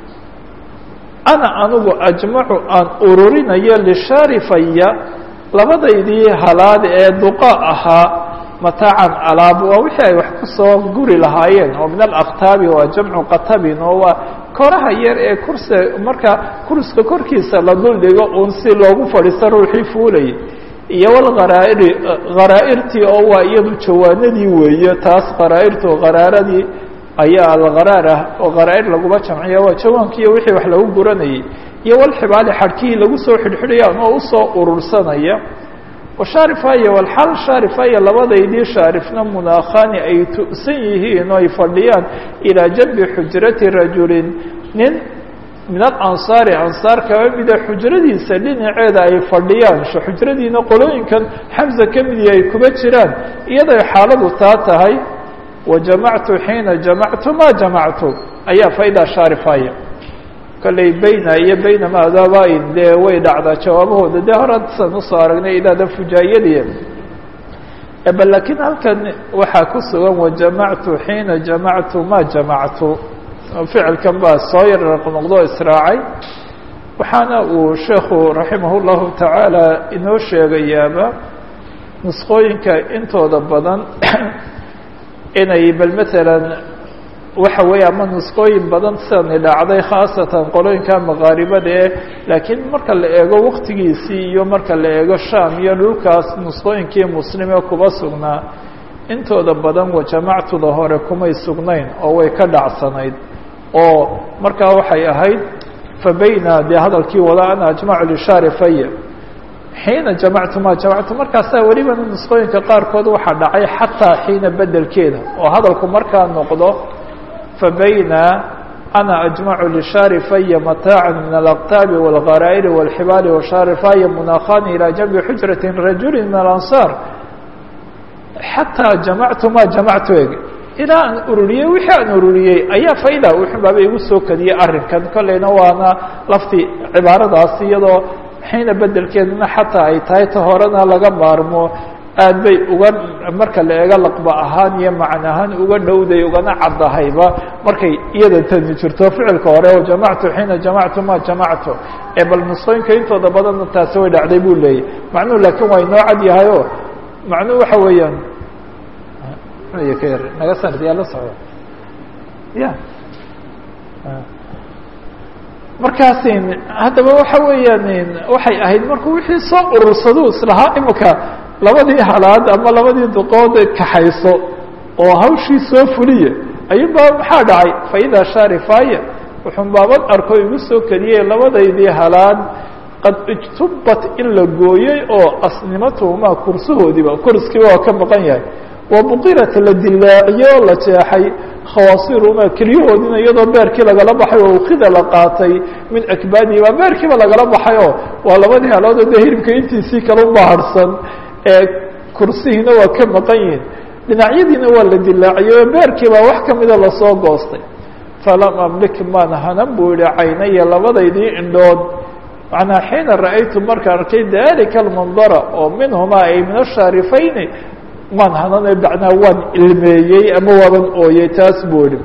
ana anigu ajmacu aan ururinayo lishaarifaya labadaydii halaad ee duqa ahaa mataacan alaab waa wixii ay wax kusoo guri lahaayeen oo min alaktaabi waa jamcu qatabin oo waa koraha yar ee kursi marka kurska korkiisa la duldhigo uun si loogu fadhiisto ruuxii fuulayay iyo walgharaa'iri kharaa'irtii oo waa iyadu jawaanadii weeye taas kharaa'irtu qaraaradii ayaa algharaar ah oo kharaa'ir laguma jamciya waa jawaankiiyo wixii wax lagu guranayay iyo walxibaali xadhkihii lagu soo xidhxidhayaan oo usoo urursanaya washaarifaya walxal shaarifaya labadaydii shaarifna munaakhaani ay tu'san yihiin oo ay fadhiyaan ilaa janbi xujrati rajulin nin min alansaari ansaar kaba mida xujradiisa dhinaceeda ay fadhiyaan xujradiina qolooyinkan xamza ka midii ay kuba jiraan iyaday xaaladu taa tahay wajamactu xiina jamactu ma jamactu ayaa faidaa shaarifaya kolley bayna iyo bayna maadabain dee way dhacdaa jawaabahooda dee hore san usoo aragnay idaada fujaayadiya bal laakiin halkan waxaa ku sugan wajamactu xiina jamactu ma jamactu ficilkan baa soo yar noqdo israacay waxaana uu sheekhu raximah اllahu tacaala inoo sheegayaaba nusqooyinka intooda badan inay bal matalan waxa weeye ama nusqooyin badan sidani dhacday khaasatan qolooyinka maqaaribada ee laakiin marka la eego waqtigiisii iyo marka la eego sham iyo dhulkaas nusqooyinkii muslimee kuba sugnaa intooda badan wajamactuda hore kumay sugnayn oo way ka dhacsanayd oo markaa waxay ahayd fa bayna dee hadalkii wada ana ajmacu lishaarifaya xiina jamactu ma jamactu markaasaa welibana nusqooyinka qaarkood waxaa dhacay xataa xiina bedelkeeda oo hadalku markaa noqdo fabayna ana ajmacu lishaarifaya mataaca min alaqtaabi wاlgaraa'iri wاlxibaali washaarifaya munakhani ilى janbi xujrati rajuli min alansaar xataa jamactu ma jamactu eg ilaa aan ururiyey wixii aan ururiyey ayaa fayda wuxun baaba igu soo kadiyey arrinkan kolleyna waana lafti cibaaradaas iyadoo xiina bedelkeedana xataa ay tahay ta horena laga maarmo aad bay uga marka la eego laqba ahaan iyo macn ahaan uga dhowday ugana caddahayba markay iyada tani jirto ficilka hore oo jamactu xiina jamactu ma jamactu ee bal nusqooyinka intooda badanna taasi way dhacday buu leeyay macnuhu laakiin waa inoo cad yahay o macnuhu waxa weeyaan ka yar naga sanad yaa la socda ya markaasin haddaba waxa weeyaan waxay ahayd markuu wixii soo urursado islahaa imika labadii halaad ama labadii duqood kaxayso oo hawshii soo fuliya ayuunbaa maxaa dhacay faida shaarifaya wuxun baaban arko igu soo kediyey labadaydii halaad qad ijtubat in la gooyey oo asnimatuhumaa kursahoodiiba kurskiiba waa ka maqan yahay wa buqirat la dilaaciyey oo la jeexay khawaasirumaa keliyahoodina iyadoo beerkii lagala baxay oo ukida la qaatay min akbaadihiba beerkiiba lagala baxay oo waa labadii haloodoo dee hilibka intiisii kala ubahadhsan ee kursihiina waa ka maqan yihin dhinacyadiina waa la dilaaciyey oo beerkiibaa wax kamida lasoo goostay falam amlik maan hanan buu yihi caynaya labadaydii indhood macnaa xiina ra'aytu markaan arkay dalika almandara oo minhumaa ay min ashaarifayni maan hanane macnaa waan ilmeeyey ama waaban ooyey taas buu yihi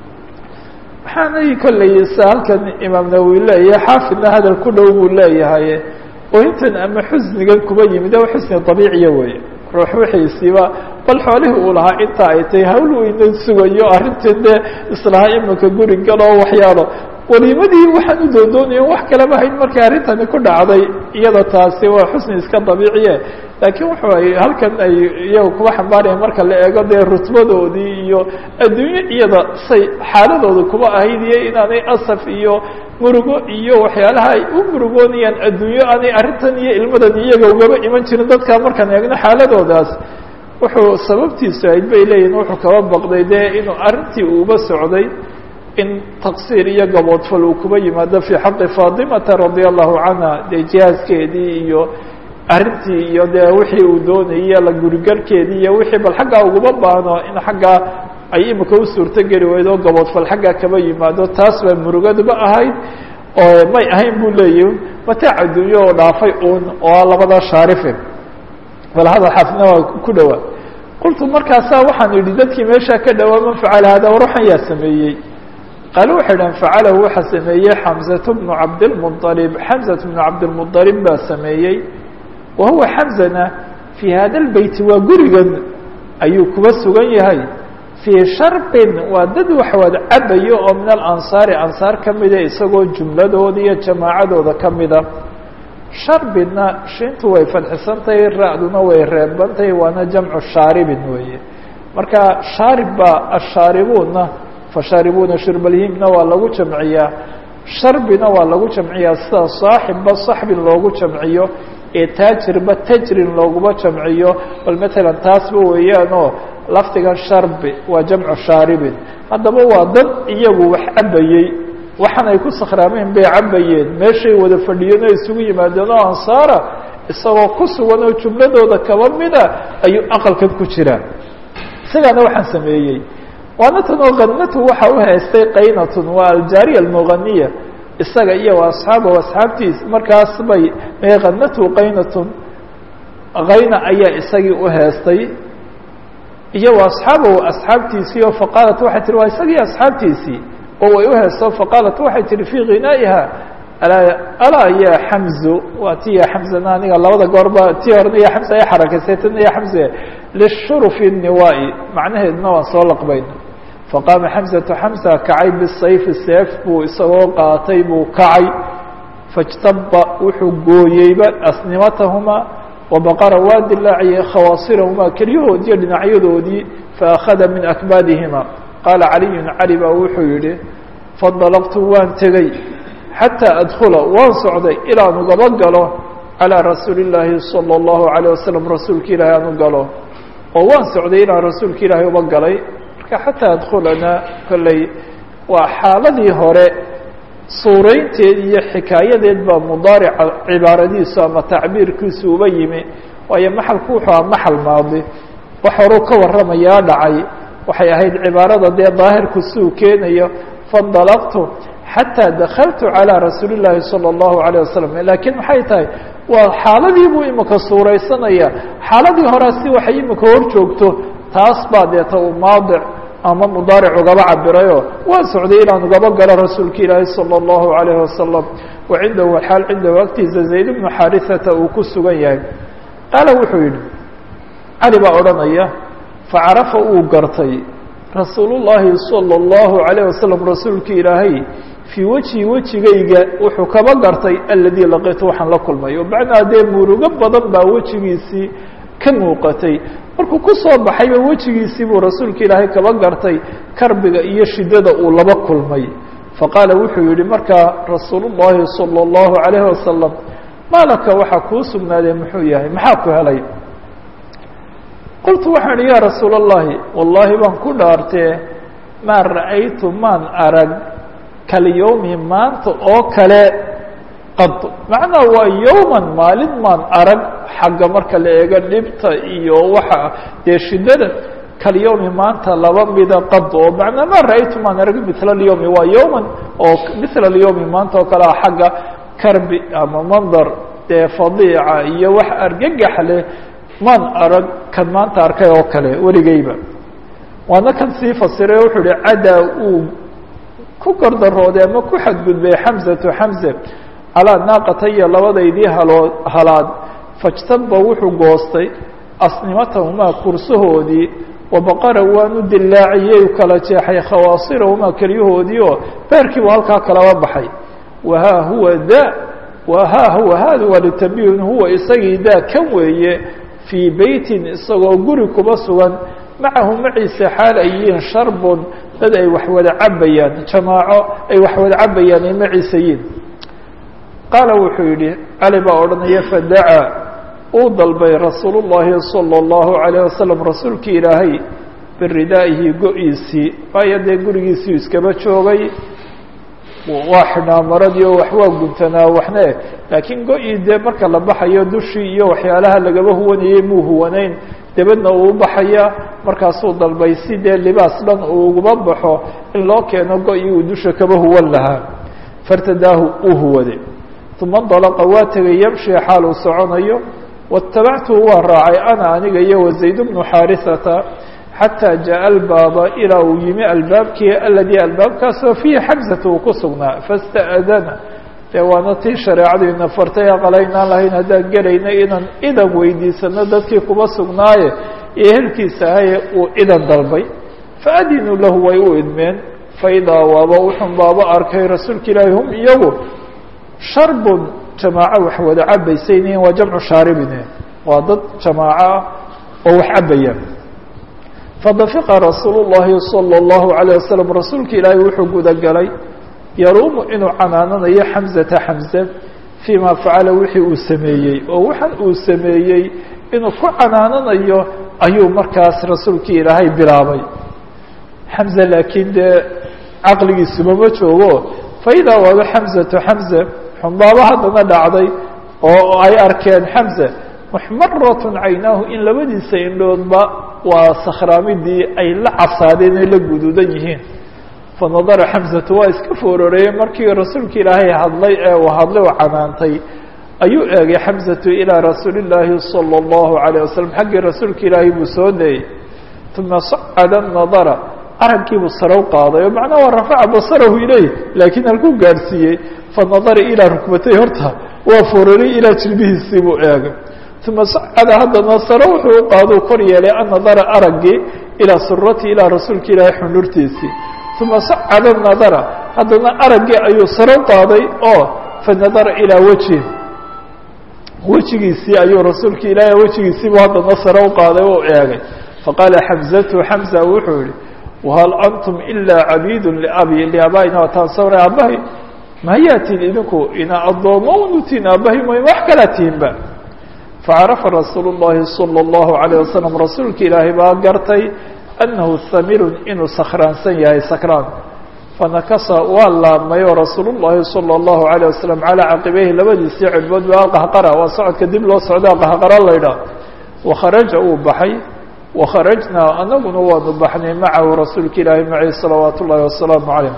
waxaanay kolley sa halkan imaam nawowi leeyahay xaafidna hadal ku dhow buu leeyahay ooyintan ama xusnigan kuba yimid o xusni dabiiciya weeye ruux wixiisiiba bal xoolihii uu lahaa inta ay tahay hawl weyna sugayo arrintii dee islahaa imanka guri galoo waxyaalo waliimadii waxaan u doondoonayo wax kalama hayn markay arrintani ku dhacday iyada taasi waa xusni iska dabiiciye laakiin wuxu ay halkan ay iyaga kuba xambaaraya marka la eego dee rutbadoodii iyo adduunyo iyada say xaaladooda kuba ahayd iyo inaanay asaf iyo murugo iyo waxyaalaha ay u murugoonayaan adduunyo aanay arrintan iyo ilmadan iyaga ugaba iman jirin dadka markaan eegno xaaladoodaas wuxuu sababtiisu ahayd bay leeyihin wuxuu kaba baqday dee inuu arrintii uuba socday in taqsiir iyo gaboodfal uu kuba yimaado fii xaqi faatimata radia allahu canha dee jihaaskeedii iyo arrintii iyo dee wixii uu doonayay la gurigarkeedii iyo wixii bal xaggaa uguma baahno in xaggaa ay imika u suurto geli weydo gaboodfal xaggaa kaba yimaado taas baa murugaduba ahayd oo may ahayn buu leeyihi mataac adduunyo oo dhaafay uun oo labada shaarife bal hadal xaafidna waa ku dhowaa qultu markaasaa waxaan idhi dadkii meeshaa ka dhowaa man facala hada war waxaan yaa sameeyey qaale waxay dhahan facalahu waxaa sameeyey xamزaة bnu cabdالmuطalib xamزaة bnu cabdالmuطalib baa sameeyey wa huwa xamzana fii hada اlbeyti waa gurigan ayuu kuba sugan yahay fii sharbin waa dad waxwaad cabayo oo min alansaari ansaar kamida isagoo jumladooda iyo jamaacadooda kamida sharbinna shintu way fadxisantahay ra-duna way reebantahay waana jamcu shaaribin weeye marka shaarib baa ashaaribuuna fashaaribuuna shurbalhimna waa lagu jamciyaa sharbina waa lagu jamciyaa sida saaxibba saxbin loogu jamciyo ee taajirba tajrin looguma jamciyo bal matalan taasba weeyaan oo lafdigan sharbi waa jamcu shaaribin haddaba waa dad iyagu wax cabayey waxaan ay ku sakhraameen bay cabayeen meeshay wada fadhiyeen oo isugu yimaadeen oo ansaara isagoo ku sugan oo jumladooda kaba mida ayuu aqalkan ku jiraa isagaana waxaan sameeyey waana tan oo kanatu waxa u haystay qaynatun waa aljaariya almuganiya isaga iyo asxaabahu asxaabtiis markaas bay kanatu qaynatun kayna ayaa isagii u heestay iyo asxaabahu asxaabtiisii oo faqaalat waxay tihi waa isagii asxaabtiisii oo way u heesto faqaalat waxay tihi fii ghinaa'iha alaa ya xamzu waa ti ya xamzana aniga labada goorba ti horena ya xamza ay xarakaysay tana ya xamze lishurufi niwaa'i macnaheeduna waan soo laqbayna faqaama xamzatu xamza kacay bisayfi seef buu isagoo qaatay buu kacay faاjtaba wuxuu gooyeyba asnimatahumaa wabaqara waa dilaaciyey khawaasirahumaa kelyahoodiiyo dhinacyadoodii faakhada min akbaadihima qaala caliyun cali baa wuxuu yihi fandalaqtu waan tegey xataa adkula waan socday ilaan ugaba galo calىa rasuuli الlaahi salى الlahu عalيه wasalam rasuulka ilaahi aan u galo oo waan socday inaan rasuulka ilaahay uba galay marka xataa adkulana kolley waa xaaladii hore suuraynteed iyo xikaayadeed baa mudaarica cibaaradiisu ama tacbiirkiisu uba yimi waayo maxalku wuxuu aha maxal maadi wax horuu ka warramayaa dhacay waxay ahayd cibaarada dee daahirku siuu keenayo faاndalaqtu xatىa dakaltu calىa rasuuli الlaahi salى الlahu عalيه wasalam lakiin maxay tahay waa xaaladii buu imika suuraysanaya xaaladii horea si waxay imika hor joogto taas baa deeta uu maadic ama mudaaric ugaba cabirayo waan socday inaan ugaba galo rasuulka ilaahi salى الlahu عalayه wasalam wa cindahu xaal cindahu agtiisa zayd bnu xaariثata uu ku sugan yahay qaala wuxuu yihi cali baa odhanaya facarafa uu gartay rasuul الlahi salى الlahu عalيه wasalam rasuulka ilaahay fii wejhi wejigayga wuxuu kaba gartay aladii laqitu waxaan la kulmay o macnaa dee murugo badan baa wejigiisii ka muuqatay markuu ku soo baxayba wejigiisii buu rasuulka ilaahay kaba gartay karbiga iyo shidada uu laba kulmay faqaala wuxuu yihi markaa rasuul الlahi salى الlahu عalayه wasalam maalaka waxaa kuu sugnaaday muxuu yahay maxaa ku helay qultu waxaan ihi ya rasuul الlahi wallahi baan ku dhaartee maa ra'aytu maan arag kalyowmi maanta oo kale qad macnaa waa yowman maalin maan arag xagga marka la eego dhibta iyo waxa dee shidada kalyowmi maanta laba mida qad oo macnaa maa ra'aytu maan arag mila اlyowmi waa yowman oo mila اlyowmi maanta oo kale ah xagga karbi ama mandar dee fadiica iyo wax argagax leh maan arag kan maanta arkay oo kale weligeyba waana kan sii fasiray o wuxuu ihi cadaa uu ku gordarooday ama ku xadgudbay xamzatu xamze calaa naaqataya labadaydii haloo halaad fajtaba wuxuu goostay asnimatahumaa kursahoodii wabaqara waanu dilaaciyey u kala jeexay khawaasirahumaa kelyahoodii oo beerkiibu halkaa kalaba baxay wahaa huwa da wahaa huwa haada waa litabiyun huwa isagii daa kan weeye fii beytin isagoo guri kuba sugan macahu maciise xaal ay yihiin sharbun dad ay wax wada cabayaan jamaaco ay wax wada cabayaan ay maciise yiin qaala wuxuu yidhi cali baa odhanaya fadacaa uu dalbay rasuul الlahi salى الlahu عalيه wasalam rasuulkii ilaahay biridaa'ihi go-iisii waayo dee gurigiisii iskaba joogay waa xidhnaa maradii oo wax waa guntanaa waxne laakiin go-ii dee marka la baxayo dushii iyo waxyaalaha lagaba huwanayey muu huwanayn dabadna uu baxaya markaasuu dalbay si dee libaas dhan uu uguba baxo in loo keeno go-ii uu dusha kaba huwan lahaa fartadaahu uu huwaday uma ndalaqa waa tegay yamshi xaal uu soconayo waاtabactuhu waa raacay ana aniga iyo wazayd bnu xaariثata xatىa jaءa albaaba ilaa uu yimi albaabkii aladii albaabkaasoo fiihi xamsata uu ku sugnaa faاsta'dana dee waana tii shareecadu ina fartay aqalaynaan lahayn haddaan gelayna inaan idan weydiisano dadkii kuba sugnaaye iyo ehelkiisa ahaye uu idan dalbay faadinuu lahu way u idmeen faidaa waaba wuxun baaba arkay rasuulka ilaahi hum iyagu sharbun jamaaco wax wada cabaysayniin waa jamcu shaaribine waa dad jamaaco ah oo wax cabaya fadafiqa rasuul الlahi salى الlahu عalيه wasalam rasuulka ilaahi wuxuu gudagalay yaruumu inuu canaananayo xamzata xamze fii ma facala wixii uu sameeyey oo waxan uu sameeyey inuu ku canaananayo ayuu markaas rasuulkii ilaahay bilaabay xamze laakiin dee caqligiisuba ma joogo faidaa waaba xamzatu xamze xumbaaba haddana dhacday oo ay arkeen xamze muxmaratun caynaahu in labadiisa indhoodba waa sakhraamidii ay la casaadeen ay la guduudan yihiin fanadara xamzatu waa iska foororeeyey markii rasuulka ilaahay hadlay ee uu hadlay oo canaantay ayuu eegay xamzatu ilaa rasuuli illaahi salى اllahu عalيه wasalam xaggii rasuulka ilaahay buu soo dayey uma sacada nadara araggiibuu sarow qaaday oo macnaha waa rafaca basarahu ileyh laakiin halkuu gaadhsiiyey fanadara ilaa rukbatay horta waa foororey ilaa jilbihiisii buu eegay uma sacada haddana sare wuxuu u qaado kor yeelay annadara araggii ilaa surati ilaa rasuulka ilaahay xundhurtiisii uma sacada nadara haddana araggii ayuu sare u qaaday oo fanadara ilaa weji wejigiisii ayuu rasuulka ilaahay wejigiisiibu haddana sare u qaaday oo eegay faqaala xamzatu xamza wuxuu yihi wahal antum ilaa cabiidun liabi liabaa'ina wataan sawray aabbahay mayaa tihin idinku ina addoomo unutiin aabahay mooy wax kalaa tihinba facarafa rasuulu llahi salى اllahu عalيه wasalam rasuulka ilaahay baa gartay annahu samirun inuu sakhraansan yahay sakraan fanakasa waa laabmay oo rasuul llahi salى اllahu عalيه wasalam calىa caqibeyhi labadiisii cirbood baa qahqara waa socodka dib loo socdaa qahqara laydhaah wakharaja uu baxay wakharajnaa anaguna waanu baxnay macahu rasuulka ilaahi macay salawaat ullahi wasalaamu calayh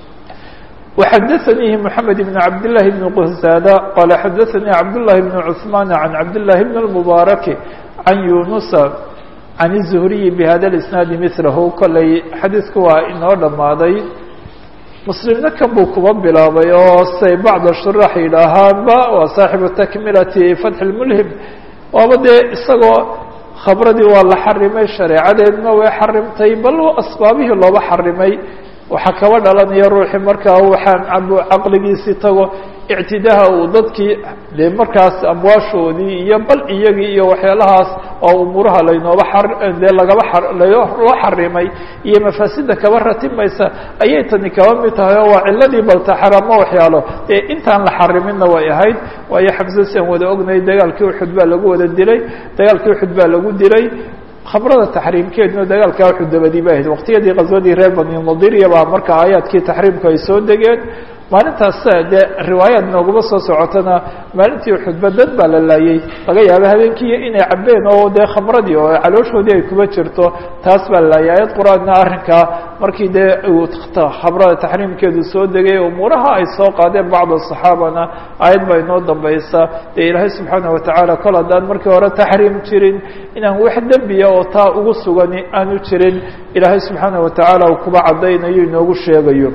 وxadثnيi محamed بن cabd للahi بن qhزاada qala xadaثnii cabdالlahi بن cثmaan عan cabdالlahi بن المbaarak عan yunusa عan الزhriyi bhada الاسنaadi mثlahu kolay xadiidku waa inoo dhammaaday muslimna kan buu kuba bilaabay oo say bacd shuraax yidhaahaanba waa saaxibu takmilati fatح الmlhim waaba dee isagoo khabradii waa la xarimay shareecadeedna way xarimtay bal asbaabihii looba xarimay waxaa kaba dhalanaya ruuxii markaa waxaan caqligiisii tago ictidaha uu dadkii dee markaas amwaashoodii iyo bal iyagii iyo waxyaalahaas oo umuuraha laynooba dee lagaba loo xarimay iyo mafaasida kaba ratimaysa ayay tani kaba mid tahay oo waa ciladii baltaxaramo waxyaalo dee intaan la xariminna way ahayd waayo xamse sian wada ognay dagaalkii uxud baa lagu wada dilay dagaalkii uxud baa lagu dilay khamrada taxriimkeeduna dagaalka uxud dabadii ba ahayd waqtiyadii qaswadii reer bani nadiriya baa marka aayaadkii taxriimku ay soo degeen maalintaas dee riwaayaad nooguma soo socotana maalintii uxudba dad baa la laayey laga yaaba habeenkii inay cabeen oo dee khamradii oo calooshoodii ay kuba jirto taas baa la laayay aayad qur-aanna arrinkaa markii dee khamrada taxriimkeedu soo degay umuuraha ay soo qaadeen bacd asaxaabana aayad baa inoo dambaysa dee ilaahay subxaana watacaala kol haddaan markii hore taxriim jirin inaan wax dembiya oo taa ugu sugani aanu jirin ilaahay subxaana watacaala uu kuba caddaynayo inoogu sheegayo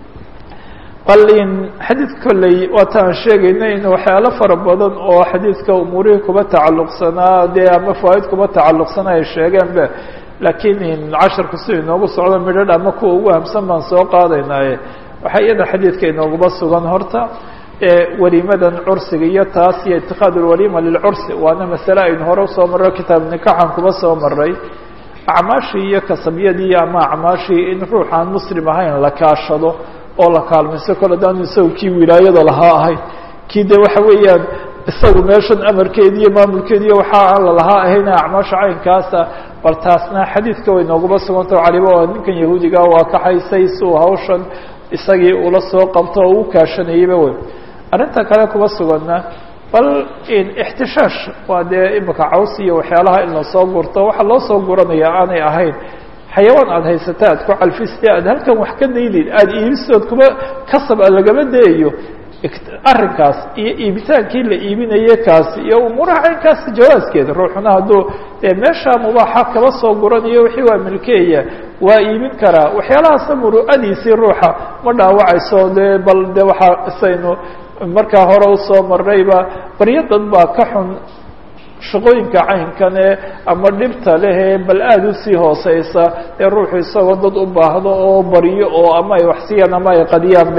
bal in xadiidka kolley waata aan sheegayna in waxyaalo fara badan oo xadiidka umuurihii kuba tacalluqsanaa dee ama fawaaid kuba tacalluqsanaa ay sheegeenbe laakiin in casharku si inoogu socdo midhadh ama kuwa ugu hamsan baan soo qaadaynaaye waxaa iyada xadiidka inooguma sugan horta welimadan cursiga iyo taas iyo itikaad lwalima lilcursi waana masale aynu hore usoo marro kitaab nikaxan kuba soo maray acmaashii iyo kasabyadii ama acmaashii in ruux aan muslim ahayn la kaashado oo la kaalmayso kol haddaanu isagu kii wilaayada lahaa ahayn kii de waxa weeyaan isagu meeshan amarkeedi iyo maamulkeedi iyo waxa aan lalahaa ahayn acmaasha caynkaasa bal taasna xadiidka way nooguma sugantao caliba oo ninkan yahuudiga waa kaxaysay si uu hawshan isagii ula soo qabto oo u kaashanayeyba wey arrinta kale kuma suganna bal ixtishaash waa dee imika caws iyo waxyaalaha in lasoo gurto waxa loo soo guranaya aanay ahayn xayawaan aada haysata aad ku calfiste aad halkan wax ka daylid aada iibisood kuma kasab a lagama dayayo arrinkaas iyo iibitaankii la iibinaye kaasi iyo umuuraha caynkaasi jawaaskeeda ruuxuna hadduu dee meesha mubaaxa kaba soo guranayo wixii waa milkeeya waa iibin karaa waxyaalahaasna muru'adiisii ruuxa ma dhaawacayso dee bal de waxaa isaynu markaa hore usoo marnayba baryo dad baa ka xun shaqooyinka caynkane ama dhibta lehee bal aada usii hooseysa ee ruuxu isagoo dad u baahdo oo baryo oo ama ay waxsiyaan ama ay qadiyaanbe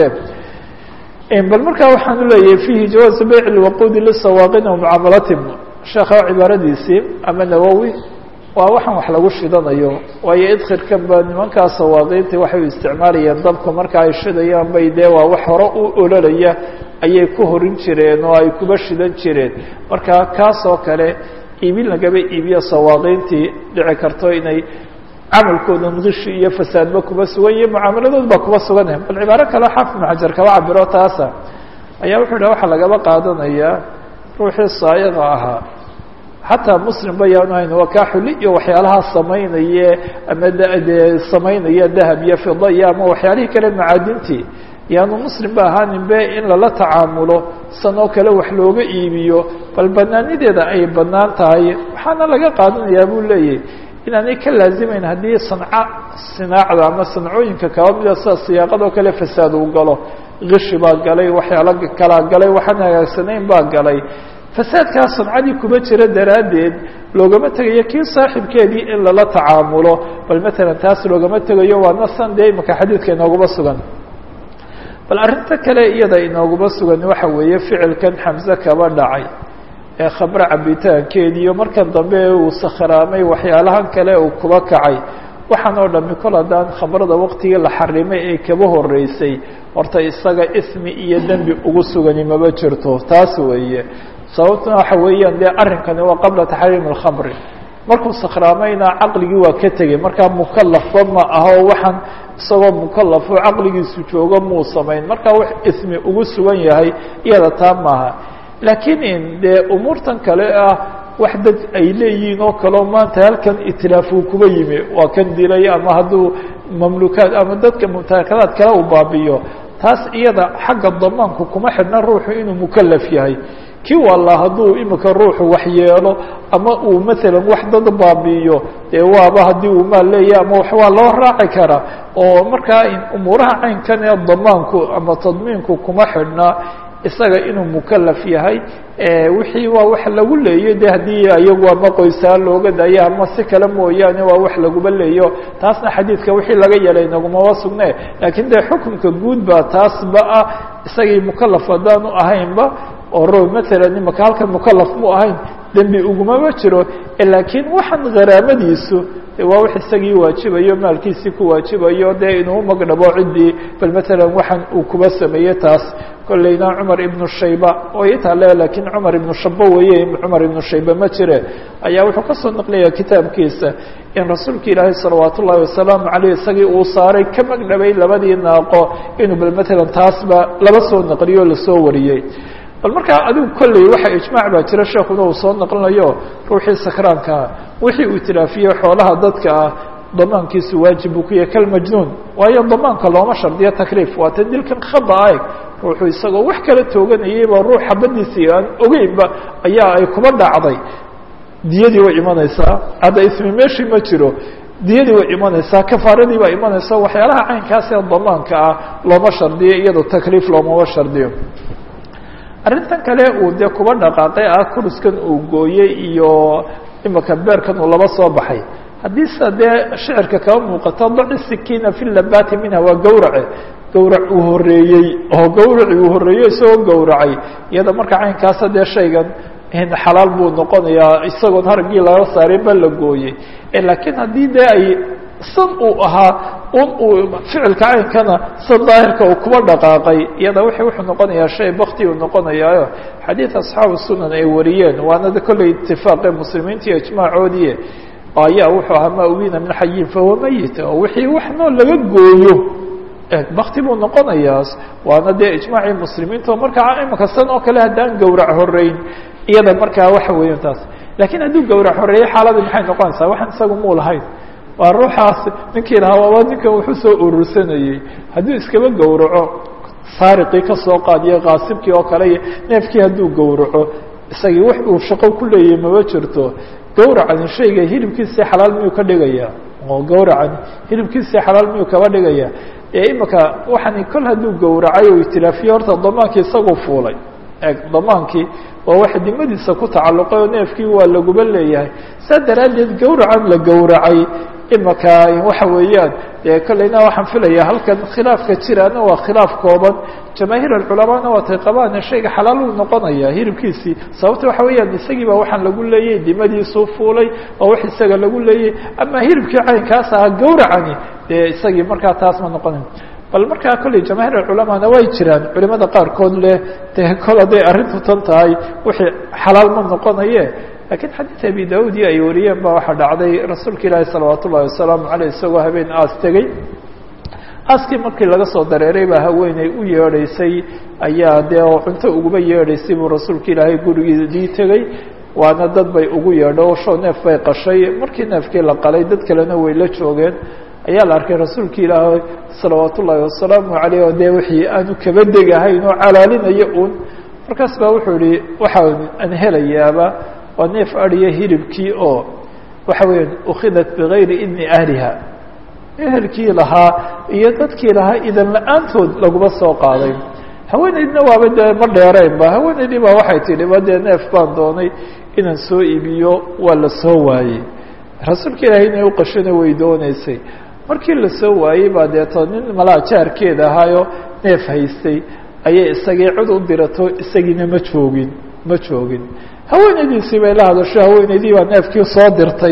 bal markaa waxaan uleeyahay fihi jawaazu beyc lwaquudi lisawaaqina wamucaamalatim sheekha cibaaradiisii ama nawowi waa waxaan wax lagu shidanayo waayo idkhirkan ba nimankaa sawaaqiinta waxay u isticmaalayeen dabka marka ay shidayaan bay dee waa wax hore u ololaya ayay ku horin jireen oo ay kuba shidan jireen marka kaas oo kale iibin lagaba iibiyo sawaaqiintii dhici karto inay camalkooda nqishi iyo fasaadba kuba sugan iyo mucaamaladood baa kuba suganah bal cibaaro kale xaafid maxajar kaba cabiro taasa ayaa wuxuu yidhah waxaa lagaba qaadanayaa ruuxii saayiqa ahaa xataa muslim ba yaanu hayn waa kaa xuli iyo waxyaalaha samaynaye ama dee samaynaya dahab iyo fida iyo ama waxyaalihii kale macaadintii yaanu muslim ba ahaanin be in lala tacaamulo san oo kale wax looga iibiyo bal banaanideeda ay banaan tahay waxaana laga qaadanayaa buu leeyahy inaanay ka laazimayn haddii sanca sinaacda ama sancooyinka kaba mida sida siyaaqadoo kale fasaad uu galo kishi baa galay waxyaalo kalaa galay waxaan hagaagsanayn baa galay fasaadkaa sancadii kuma jira daraaddeed loogama tegayo kii saaxibkeedii in lala tacaamulo bal matalan taas loogama tegayo waa nasan dee imika xadiidka inooguma sugan bal arrinta kale iyada inooguma sugan waxa weeye ficilkan xamse kaba dhacay ee khamre cabitaankeediiyo markan dambe uu sakhraamay waxyaalahan kale uu kuba kacay waxaan oo dhami kol haddaan khamrada waqtigii la xarimay ee kaba horeysay horta isaga ismi iyo dembi ugu sugani maba jirto taas weeye sababtuna waxa weeyaan dee arrinkani waa qabla taxriimi اlkhamri markuu sakraamayna caqligii waa ka tegey markaa mukalafba ma aho waxaan isagoo mukalafo caqligiisu joogo muu samayn markaa wax ismi ugu sugan yahay iyada taa maaha laakiin dee umuurtan kale ah wax dad ay leeyihiin oo kaleo maanta halkan itilaafu kuba yimi waa kan dilay ama hadduu mamlukaad ama dadka mumtalakadaad kale uu baabiyo taas iyada xagga damaanku kuma xidhna ruuxu inuu mukalaf yahay kii walla hadduu imika ruuxu wax yeelo ama uu maalan wax dad baabi'iyo dee waaba haddii uu maal leeyahy ama wax waa loo raaci karaa oo markaa umuuraha caynkan ee damaanku ama tadmiinku kuma xidhna isaga inuu mukalaf yahay wixii waa wax lagu leeyo de haddii iyagu ama qoysaan looga daayo ama si kale mooyaane waa wax laguba leeyo taasna xadiidka wixii laga yeelay nagumaba sugne laakiin dee xukunka guud baa taasba ah isagii mukalaf haddaanu ahaynba oo ro maalan imaka halkan mukalaf mu ahayn dembi ugumama jiro laakiin waxaan kharaamadiisu waa wax isagii waajibayo maalkiisii ku waajibayo dee inuu magdhabo ciddii bal maalan waxaan uu kuba sameeyey taas kolleyna cumar ibnu shayba way itaale laakiin cumar ibnu shabo weeye cumar ibnu shayba ma jire ayaa wuxuu kasoo naqlaya kitaabkiisa in rasuulka ilaahay salawaat ullahi wasalaamu caleyh isagii uu saaray ka magdhabay labadii naaqo inuu bal maalan taasba laba soo naqliyo lasoo wariyey bal markaa adigu kolley waxa ijmaac baa jira sheekuna uu soo naqlinayo ruuxii sakraankaa wixii uu itilaafiye xoolaha dadka ah damaankiisu waajib buu ku yahay kalmajnuun waayo damaanka looma shardiyo takliif waata dilkan khada aeg ruuxu isagoo wax kala tooganayayba ruux xabadiisii aan ogeynba ayaa ay kuba dhacday diyadii way imanaysaa hadda ismi meeshii ma jiro diyadii way imanaysaa kafaaradii baa imanaysa waxyaalaha caynkaas ee damaanka ah looma shardiyo iyadoo takliif loomama shardiyo arrintan kale uu dee kuba dhaqaaqay ah kuruskan uu gooyey iyo imika beerkan uu laba soo baxay haddii sa dee shicirka kaba muuqato daci sikiina fi labati minha waa gawrace gawrac uu horeeyey oo gawraci uu horeeyey isagoo gawracay iyada marka caynkaasa dee shaygan xalaal buu noqonayaa isagoon haragii laga saaray ba la gooyey laakiin haddii dee ay san uu ahaa un uu ficilka caynkana san daahirka uu kuba dhaqaaqay iyada w wuxuu noqonayaa shay bakti uu noqonayaayo xadiid asxaabu sunan ay wariyeen waana kolley itifaaqe muslimiinta iyo ijmaacoodii ayaa wuxuu ahaa ma ubina min xayin fahuwa mayit oo wixii wax nool laga gooyo bakti buu noqonayaa waana dee ijmaacii muslimiinta oo markaa imika san oo kale haddaan gawrac horeyn iyada markaa waxa weeya taas lakiin hadduu gawrac horeeyey xaaladii maxay noqonaysaa waxaan isaga muu lahayn waa ruuxaas ninkii lahaa waaba ninkan wuxuu soo urursanayey hadduu iskaba gawraco saariqii ka soo qaadiyo kaasibkii oo kale iyo neefkii hadduu gawraco isagii wax uu shaqo ku leeyahay maba jirto gawracani shayga hilibkiisii xalaal miyuu ka dhigaya oo gawracani hilibkiisii xalaal miyuu kaba dhigaya ee imika waxani kol hadduu gawracay oo itilaafiye horta damaankii isaguu fuulay eg damaankii waa wax dimadiisa ku tacalluqay oo neefkii waa laguba leeyahay saa daraaddeed gawracan la gawracay imika waxa weeyaan dee kolleyna waxaan filaya halkan khilaafka jiraana waa khilaaf kooban jamaahiir alculamaana waatay qabaan shayga xalaal uu noqonaya hilibkiisii sababta waxa weeyaan isagii baa waxaan lagu leeyay dimadiisuu fuulay oo wax isaga lagu leeyay ama hilibkii caynkaas ahaa gawracani dee isagii markaa taas ma noqonayo bal markaa kolley jamaahiir alculamaana way jiraan culimada qaarkood leh dee kol hadday arrintu tan tahay wixii xalaal ma noqonaye lakiin xadiid abi daud iyo ay wariyeen ba waxaa dhacday rasuulka ilaahi salawaat ullahi wasalaamu aleyh isagoo habeen aas tegey aaskii markii laga soo dareeray baa haweeney u yeedhaysay ayaa dee oo cunto uguba yeedhaysay buu rasuulka ilaahay gurigiidii tegey waana dad bay ugu yeedho shoo neef bay qashay markii neefkii la qalay dad kalena way la joogeen ayaa la arkay rasuulka ilaahay salawaat ullaahi wasalaamu aleyh oo dee wixii aanu kaba degahayn oo calaalinayo un markaas baa wuxuu yihi waxaa aan helayaaba waa neef adiya hilibkii oo waxa weya ukhidat bigayri idni ahliha ehelkii lahaa iyo dadkii lahaa idan la-aantood laguma soo qaaday haweeneydna waaba dee ma dheeraynba haweeneydii baa waxay tidhi ba dee neef baan doonay inaan soo iibiyo waa la soo waayey rasuulka ilaahay inay uqashona way dooneysay markii la soo waayey baa deeto nin malaa jaarkeed ahaayo neef haystay ayay isagii cid u dirato isagiina ma joogin ma joogin haweeneydiisii bay la hadasho haweeneydii baa neefkii soo dirtay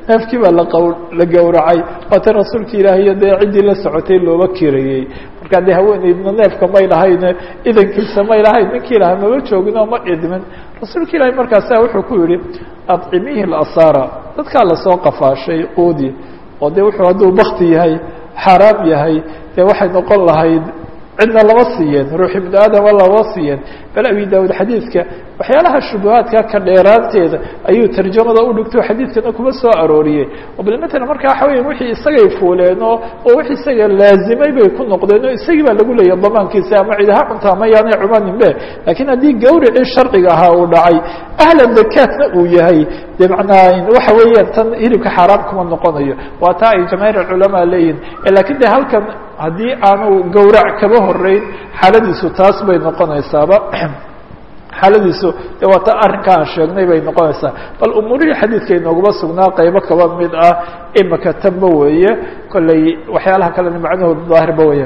neefkii baa laqaw la gowracay waata rasuulka ilaahiyo dee ciddii la socotay looba kirayey markaa dee haweeneydna neefka may lahayn idankiisa may lahayn ninkii lahaa maba joogino ma idmin rasuulka ilaahi markaasa wuxuu ku yihi adcimihi lasara dadkaa lasoo qafaashay quudi oo de wuxuu hadduu bakti yahay xaaraam yahay dee waxay noqon lahayd cidna lama siiyeen ruux ibnu aadama lama siiyeen bal abi daawud xadiidka waxyaalaha shubuhaadka ka dheeraanteeda ayuu tarjamada u dhigto xadiidkana kuma soo arooriyey oo bal matala marka waxa weya wixii isagay fuuleen oo oo wix isaga laazimay bay ku noqdeen oo isagii baa lagu leeyahy damaankiisa ama cid ha cunta ama yaanay cumaninbe laakiin haddii gawricii sharciga ahaa uu dhacay ahla dakaatna uu yahay de macnaa waxa weeyaan tan hilibka xaaraam kuma noqonayo waa taa ay jamaahiir aculamaa leeyihin lakiin de halkan haddii aanu gawrac kaba horeyn xaaladiisu taas bay noqonaysaaba xaaladiisu de waa ta arrinka aan sheegnay bay noqonaysaa bal umuurihii xadiidka inooguma sugnaa qaybo kaba mid ah imika tanba weeye kolley waxyaalaha kalena macnahooda daahirba weeye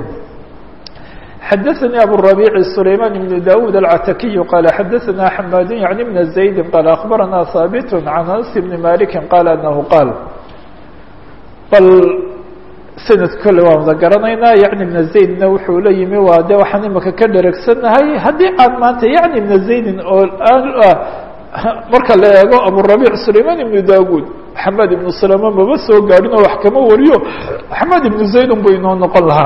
xadaثnي abu الربيع سليمان بن داود العتكي قال xadaثna حmاd يعني بن زaيد قال أخبرنا ثابت عن أنس بن مالك قال أنه قال bal sanad kole waan wada garanaynaa yacni ibna zaydna wuxuu la yimi waa de waxaan imika ka dheregsanahay haddii aan maanta yacni ibna zaydin oo marka la eego aburabiic sulayman ibnu daawuud xamed ibnu salama maba soo gaadhin oo wax kama wariyo xamed ibnu zaydun bu inoo noqon lahaa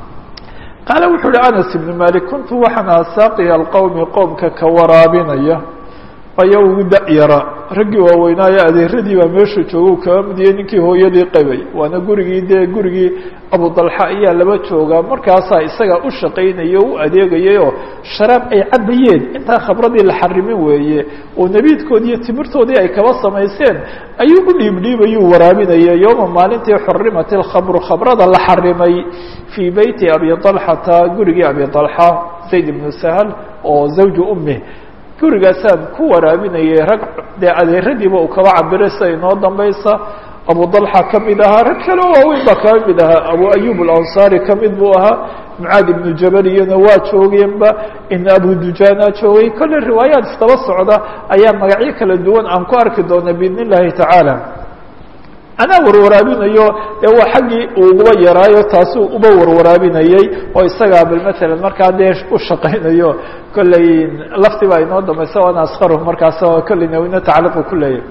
qaala wuxuu uhi anas ibnu malik kuntu waxaan aha saaqiya alqowmi qowmka ka waraabinaya aya ugu da-yara raggii waaweynaayo adeeradii baa meesha jooga kaba midiyey ninkii hooyadii qabay waana gurigii dee gurigii abudalxa ayaa laba joogaa markaasaa isagaa u shaqaynaya o u adeegayay oo sharaab ay cabayeen intaa khabradii la xarimin weeye oo nebiidkoodii iyo timirtoodii ay kaba samayseen ayuu u dhiibdhiibayuu waraabinaya yowma maalintii xurimat ilkhamru khabrada la xarimay fii beyti abi dalxata gurigii abi dalxa zayd ibnu sahal oo zawju umih gurigaasaan ku waraabinayay rag dee adeeradiiba uu kaba cabiray sida inoo dambaysa abu dalxa ka mid ahaa rag kale oo waaweyn baa kaba mid ahaa abu ayub alansaari ka mid buu ahaa mucaad ibnu jabal iyana waa joogeenba in abu dujana joogay kolley riwaayaad istaba socda ayaa magacyo kala duwan aan ku arki doona biidn illahi tacaala anaa warwaraabinayo dee waa xaggii uu uguba yaraayo taasuu uba warwaraabinayey oo isagaa bal matalan markaa dee u shaqaynayo kolley lafti baa inoo dambaysa waana askaruh markaas kolley nawina tacliiqu ku leeyahy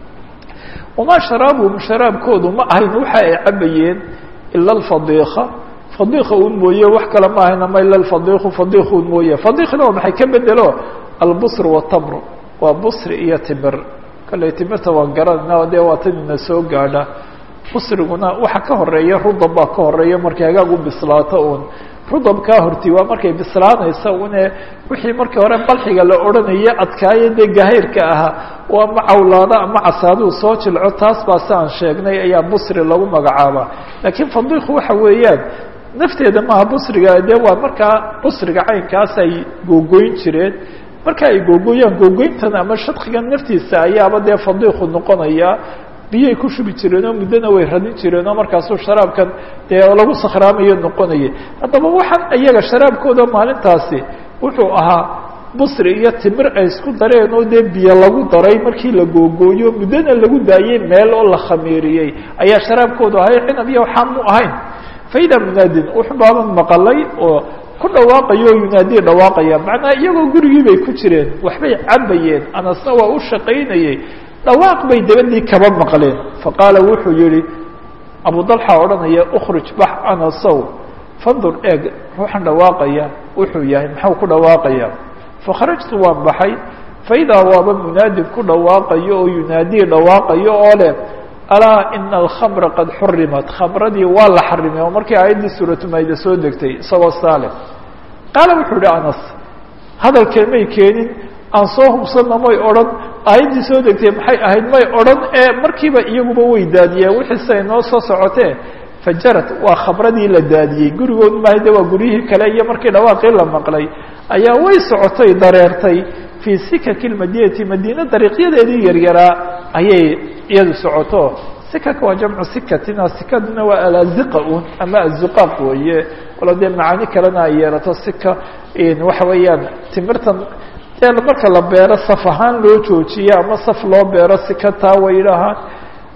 wamaa sharaabuhum sharaabkoodu ma ahayn waxa ay cabayeen ila alfadiika fadiika un mooye wax kale ma ahayn ama ila alfadiiku fadiikun mooye fadiikna waa maxay ka bedelo albusr watamr waa busri iyo timir kalley timirta waan garanayna dee waa tan ina soo gaadha busriguna waxa ka horeeya rudab baa ka horeeya markay hagaag u bislaato un rudabkaa horti waa markay bislaanaysa une wixii markii hore balxiga la odhanaya adkaaye dee gahayrka ahaa oo ama cawlaado ama casaaduu soo jilco taas baa si aan sheegnay ayaa busri lagu magacaabaa laakiin fadiiku waxa weeyaan nafteeda maaha busriga dee waa markaa busriga caynkaas ay googoyn jireen marka ay googoyaan googoyntan ama shadkigan naftiisa ayaaba dee fadiiku noqonaya biyay ku shubi jireen oo muddona way radin jireen oo markaasuu sharaabkan dee lagu sakhraamayo noqonayay haddaba waxaan iyaga sharaabkooda maalintaasi wuxuu ahaa busri iyo timir ay isku dareen oo dee biyo lagu daray markii la googooyo muddona lagu daayey meel oo la khamiiriyey ayaa sharaabkoodu ahay cinab iyo waxaan mu ahayn faida munaadin wuxuu baaban maqalay oo ku dhawaaqayo o yunaadiya dhawaaqaya macnaa iyagoo gurigii bay ku jireen waxbay cabayeen anasna waa u shaqaynayey dhawaaq bay dabadii kaba maqleen faqaala wuxuu yihi abu dalxa odhanaya ukhrij bax anasow fandur eeg ruuxan dhawaaqaya wuxuu yahay maxuu ku dhawaaqaya fakharajtu waan baxay faidaa waaba munaadin ku dhawaaqayo oo yunaadiya dhawaaqayo oo leh alaa ina alkhamra qad xurimat khamradii waa la xarimay oo markii aayaddii suuratumayda soo degtay isagoo saale qaala wuxuu ihi anas hadalkee may keenin aan soo hubsanna may odhan aayaddii soo degtay maxay ahayd may odhan ee markiiba iyaguba way daadiyeen wixii siday noo soo socotee fajarad waa khamradii la daadiyey gurigood maaha de waa guryihii kale iyo markii dhawaaqii la maqlay ayaa way socotay dareertay fii sikaki lmadinati madiina dariiqyadeedii yaryaraa ayay iyadu socoto sikaka waa jamcu sikatina sikaduna waa alaziqa un ama azuqaaq weeye walo dee macaani kalena ay yeelato sika waxa weeyaan timirtan dee marka la beero saf ahaan loo joojiyo ama saf loo beero sika taa way yidhaahaan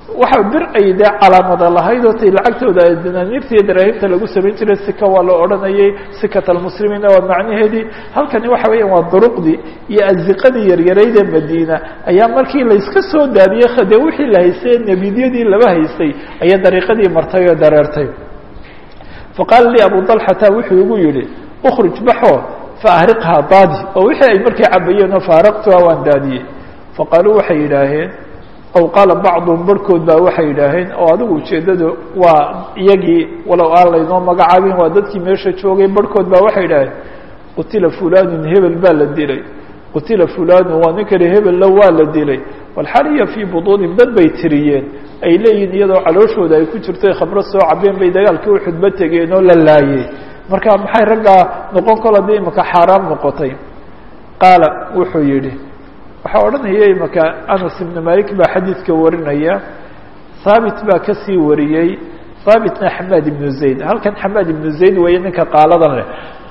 waxa bir ay dee calaamada lahayd oo tay lacagtooda danaaniirta iyo daraahimta lagu samayn jiray sika waa la odhanayay sikat almuslimiina waa macnaheedii halkani waxa weeyaan waa duruqdii iyo aziqadii yaryarayd ee madiina ayaa markii layska soo daadiyey dee wixii la haystay nebidyadii laba haystay ayaa dariiqadii martay oo dareertay faqaala lii abu dalxata wuxuu igu yihi ukruj baxo faahriqhaa daadi oo wixii ay markay cabayeen oo faaraqtuha waan daadiyey faqaaluu waxay yidhaaheen aw qaala bacduhum barhkood baa waxay yidhaaheen oo adigu ujeeddadu waa iyagii walow aan laynoo magacaabin waa dadkii meesha joogay barhkood baa waxay yidhaaheen qutila fulanun hebel baa la dilay qutila fulanun waa ninkani hebella waa la dilay walxaliya fii buduunim dad bay tiriyeen ay leeyihin iyadoo calooshooda ay ku jirto khamro soo cabeen bay dagaalkii u xudbo tegeen oo la laayey marka maxay raggaa noqon kol haddii imaka xaaraam noqotay qaala wuxuu yidhi waxaa odhanaya imaka anas ibnu malik baa xadiidka warinaya haabit baa kasii wariyey haabitna xamaad ibnu zayd halkan xamaad ibnu zayd weeye ninka qaaladan leh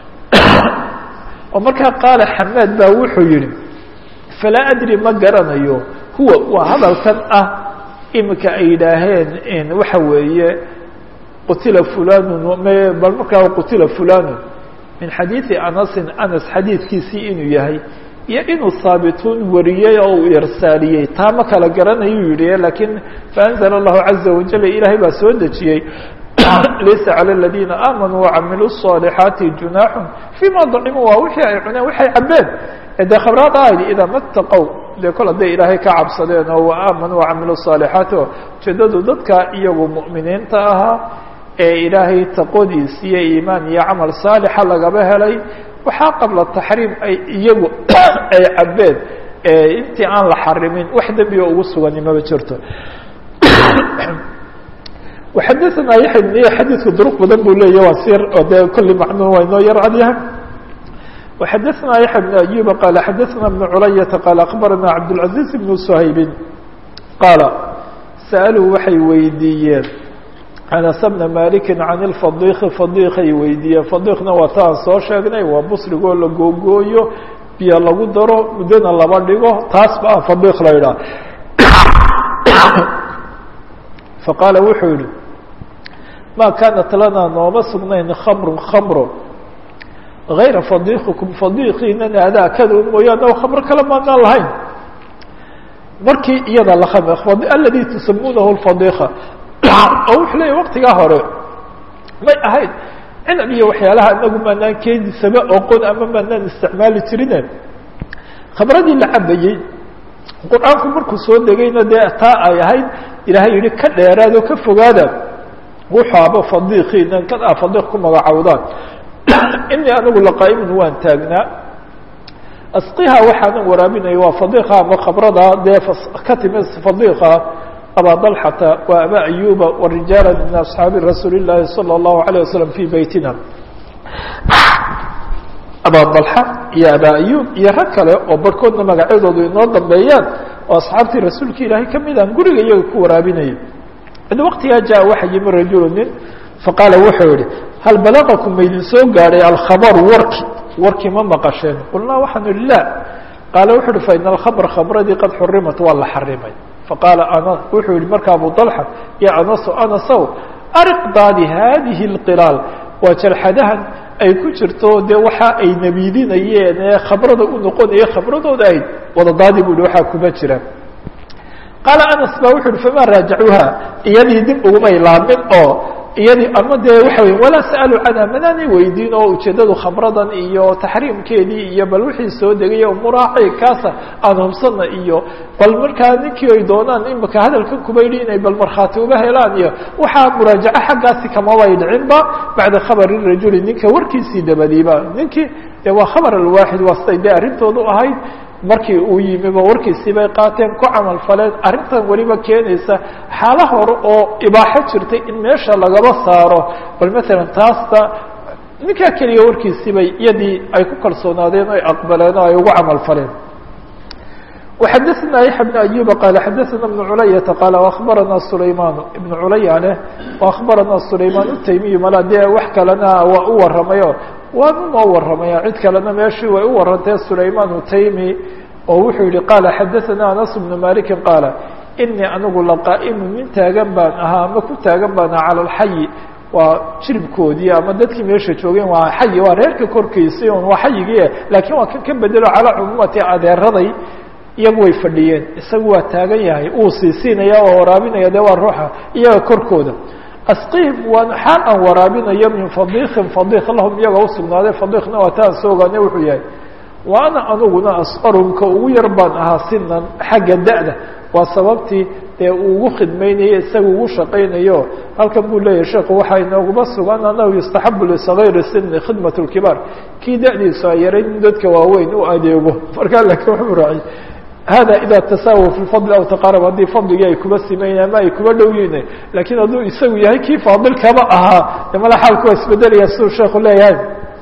oo markaa qaala xamaad baa wuxuu yihi falaa adri ma garanayo huwa waa hadalkan ah imika ay yidhaaheen waxa weeye qutila fulanun bal markaa qutila fulanun min xadiidi anasin anas xadiidkiisii inuu yahay iyo inuu haabituun wariyey oo uu irsaaliyey taa ma kala garanayuu yihi lakiin faanzla allahu caza wajal ilaahay baa soo dejiyey laysa calى اladina aamanuu wacamiluu الصالixaati junaaxun fima dacimuu waa wixii ay cuneen waxay cabeen dee khabraad ahayd idaa mataqow dee kol hadday ilaahay ka cabsadeen oo waaamanuu wacamiluu الصaalixaati oo ujeedadu dadka iyagu mu'miniinta ahaa ee ilaahay taqodiis iyo iimaan iyo camal saalixa lagaba helay waxaa qabla taxriim ay iyagu ay cabeen intii aan la xarimin wax dembiga ugu sugani maba jirto وxadثna yaحya بن xadiidku duruq badan buu leeya waa si de kuli macnun waa inoo yar cadyahay وxadثna yaحya بن أyuba qala xadثna بن culayaةa qala akbarana cabdالعaزيز بن shaybi qaala sa'aluu waxay weydiiyeen anas bna maliki can اlfadiki fadikay weydiiyeen fadikna waa ta aan soo sheegnay waa busrigoo la googooyo biyo lagu daro muddona laba dhigo taas ba fadik la idhaah faqaala wuxuu yihi ma kaanat lana nooma sugnayn khamru khamro غayra fadikikum fadikiinana adaakada mooyaane o khamro kale maanaan lahayn markii iyada la aladi tusamunahu lfadika oo wuxuu leeya waktigaa hore may ahayd cinab iyo waxyaalaha inagu maanaan keedisaba oqon ama maanaan isticmaali jirine khamradii la cabayey qur-aanku markuu soo degayna dee taa ay ahayd ilaahay yihi ka dheeraad oo ka fogaada wuxaaba fadikiina kan a fadiq ku magacowdaan inii anigu laqaa'imun waan taagnaa asqiha waxaanan waraabinaya waa fadiqa ama khabrada dee ka timi fadiqa abaa dalxata wa aba ayuba warijaala min asxaabi rasuuli llaahi salى اllahu alayه wasalam fi beytina abaa dalxa iyo abaa ayub iyo rag kale oo barhkoodna magacyadoodu inoo dambeeyaan oo asxaabtii rasuulka ilaahay kamid aan guriga iyaga ku waraabinayay id waktigaa jaa waxa yimi rajulu nin faqaala wuxuu yihi hal balagakum maydin soo gaadhay alkhabaru warki warkii ma maqasheen qulnaa waxaanu ihi la qaala wuxu uhi faina alkhabra khabradii qad xurimat waa la xarimay faqaala ana wuxuu yihi marka abu dalxa ya anaso anasow ariq daadi hadihi اlqilaal waa jarxadahan ay ku jirto dee waxa ay nabiidinayeen ee khabrada u noqonaya khabradooda ahayd wadadaadi bu yihi waxaa kuma jira qaala anas ba wuxu uhi famaa raajacuuha iyadii dib ugumay laamin oo iyadii ama dee waxa wey walaa sa'aluu canha manaanay weydiin oo ujeeddadu khamradan iyo taxriimkeedii iyo bal wixii soo degaya umuraaci kaasa aan hubsana iyo bal markaa ninkii ay doonaan imika hadalkan kuma yidhi inay bal markhaati uga helaan iyo waxaa muraajaco xaggaasi kamabay dhicinba bacda khabari rajuli ninka warkiisii dabadiiba ninkii de waa khabar alwaaxid waa siday dee arrintoodu ahayd markii uu yimiba warkiisii bay qaateen ku camal faleen arrintan weliba keenaysa xaalo hore oo ibaaxo jirtay in meesha lagaba saaro bal maalan taasta ninkaa keliya warkiisii bay iyadii ay ku kalsoonaadeen o ay aqbaleen oo ay ugu camal faleen وxadثna yaحya بن أyuba qala xadaثna بن culayaةa qala وأخbarana sulayman iبn culaya leh وأخbarana sulayman الtaymiyu mala dee wax kalena waa u waramayo waan unoo waramaya cid kalena meeshii way u warantee sulayman الtaymi oo wuxuu yihi qala xadaثna anas بن maliki qaala inii anigu laqaa'imu min taagan baan ahaa ama ku taagan baan ahaa cala alxayi waa jiribkoodii ama dadkii meesha joogeen waa xayi waa reerka korkiisii un waa xayigii laakiin waa kan ka bedelo calaa cumuumati adeeraday iyagu way fadhiyeen isagu waa taagan yahay uu siisiinaya oo waraabinaya dee waa ruuxa iyaga korkooda asqihim waan xaal aan waraabinayo min fadiikin fadiik lahum iyaga usugnaaday fadiikna waa taan soo ogaane wuxuu yahay wa ana aniguna asqarumka ugu yar baan ahaa sinan xagga da-da waa sababtii dee uu ugu khidmaynayo isaga ugu shaqaynayo halkan buu leeyahay sheekhu waxaa inooguma sugan anahu yustaxabu lisagayri sini khidmat lkibaar kii da-diisu ay yaray in dadka waaweyn u adeego markaa laakiin wuxuu raaciy hada ida tasaawa fi fadli aw taqaarab haddii fadligii ay kuba simayn ama ay kuba dhow yihin laakiin hadduu isagu yahay kii faadilkaba ahaa de mala xaalku waa isbedelaya siduu sheekhu leeyahay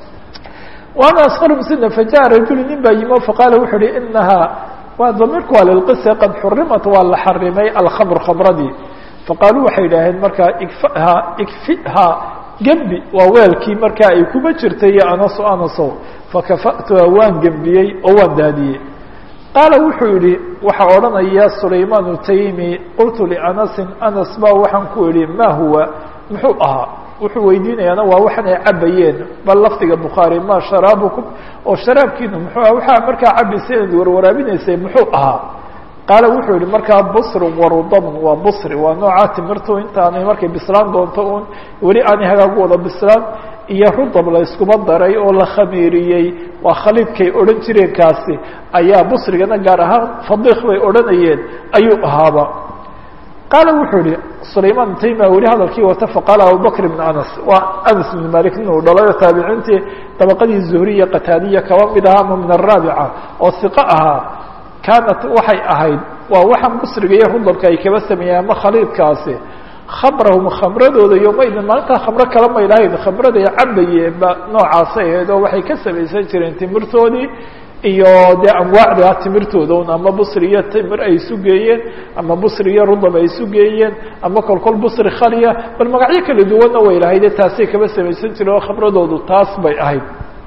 waana asqarum sina fajaءa rajulu nin baa yimo faqaala wuxu uhi inahaa waa damiirku waa lilqisa qad xurimat waa la xarimay alkhamr khamradii faqaaluu waxay idhaaheen markaa igfaha igfiha gembi waa weelkii markaa ay kuba jirtay iyo anaso anasow fakafa'tuha waan gembiyey oo waan daadiyey qaala wuxuu yihi waxaa odhanaya sulaymaan taymi qultu lianasin anas ba waxaan ku idhi ma huwa muxuu ahaa wuxuu weydiinayaana waa waxan ay cabayeen bal lafdiga bukhaari ma sharaabukum oo sharaabkiinu muxuu aha waxaa markaa cabaysa inaad warwaraabinaysay muxuu ahaa qaala wuxuu yihi markaa busrun warudabn waa busri waa noocaa timirtu intaanay markay bislaan doonto un weli aanay hagaagu wada bislaan iyo rudab la iskuma daray oo la khamiiriyey waa khaliidkay odhan jireen kaasi ayaa busrigana gaar ahaan fadiik bay odhanayeen ayuu ahaaba qaala wuxuu yihi sulaymaan tayma weli hadalkii wata faqaala abubakr ibn anas waa anas ibn malik nin uu dhalayo taabiciintii dabaqadii zuhriya qataadiya kaba mid ahaa ama min araabica oo siqo ahaa kaanat waxay ahayd waa waxaan busriga iyo rudabka ay kaba sameeyeen ama khaliidkaasi khamrahum khamradooda yomaydin maalintaa khamro kala may lahayn khamraday cabayeen ba noocaasay ahayd oo waxay ka samaysan jireen timirtoodii iyo dee anwaacda timirtooda un ama busri iyo timir ay isu geeyeen ama busri iyo rudab ay isu geeyeen ama kolkol busri khaliya bal magacyo kala duwanna way lahayd taasay kaba samaysan jireen oo khamradoodu taas bay ahayd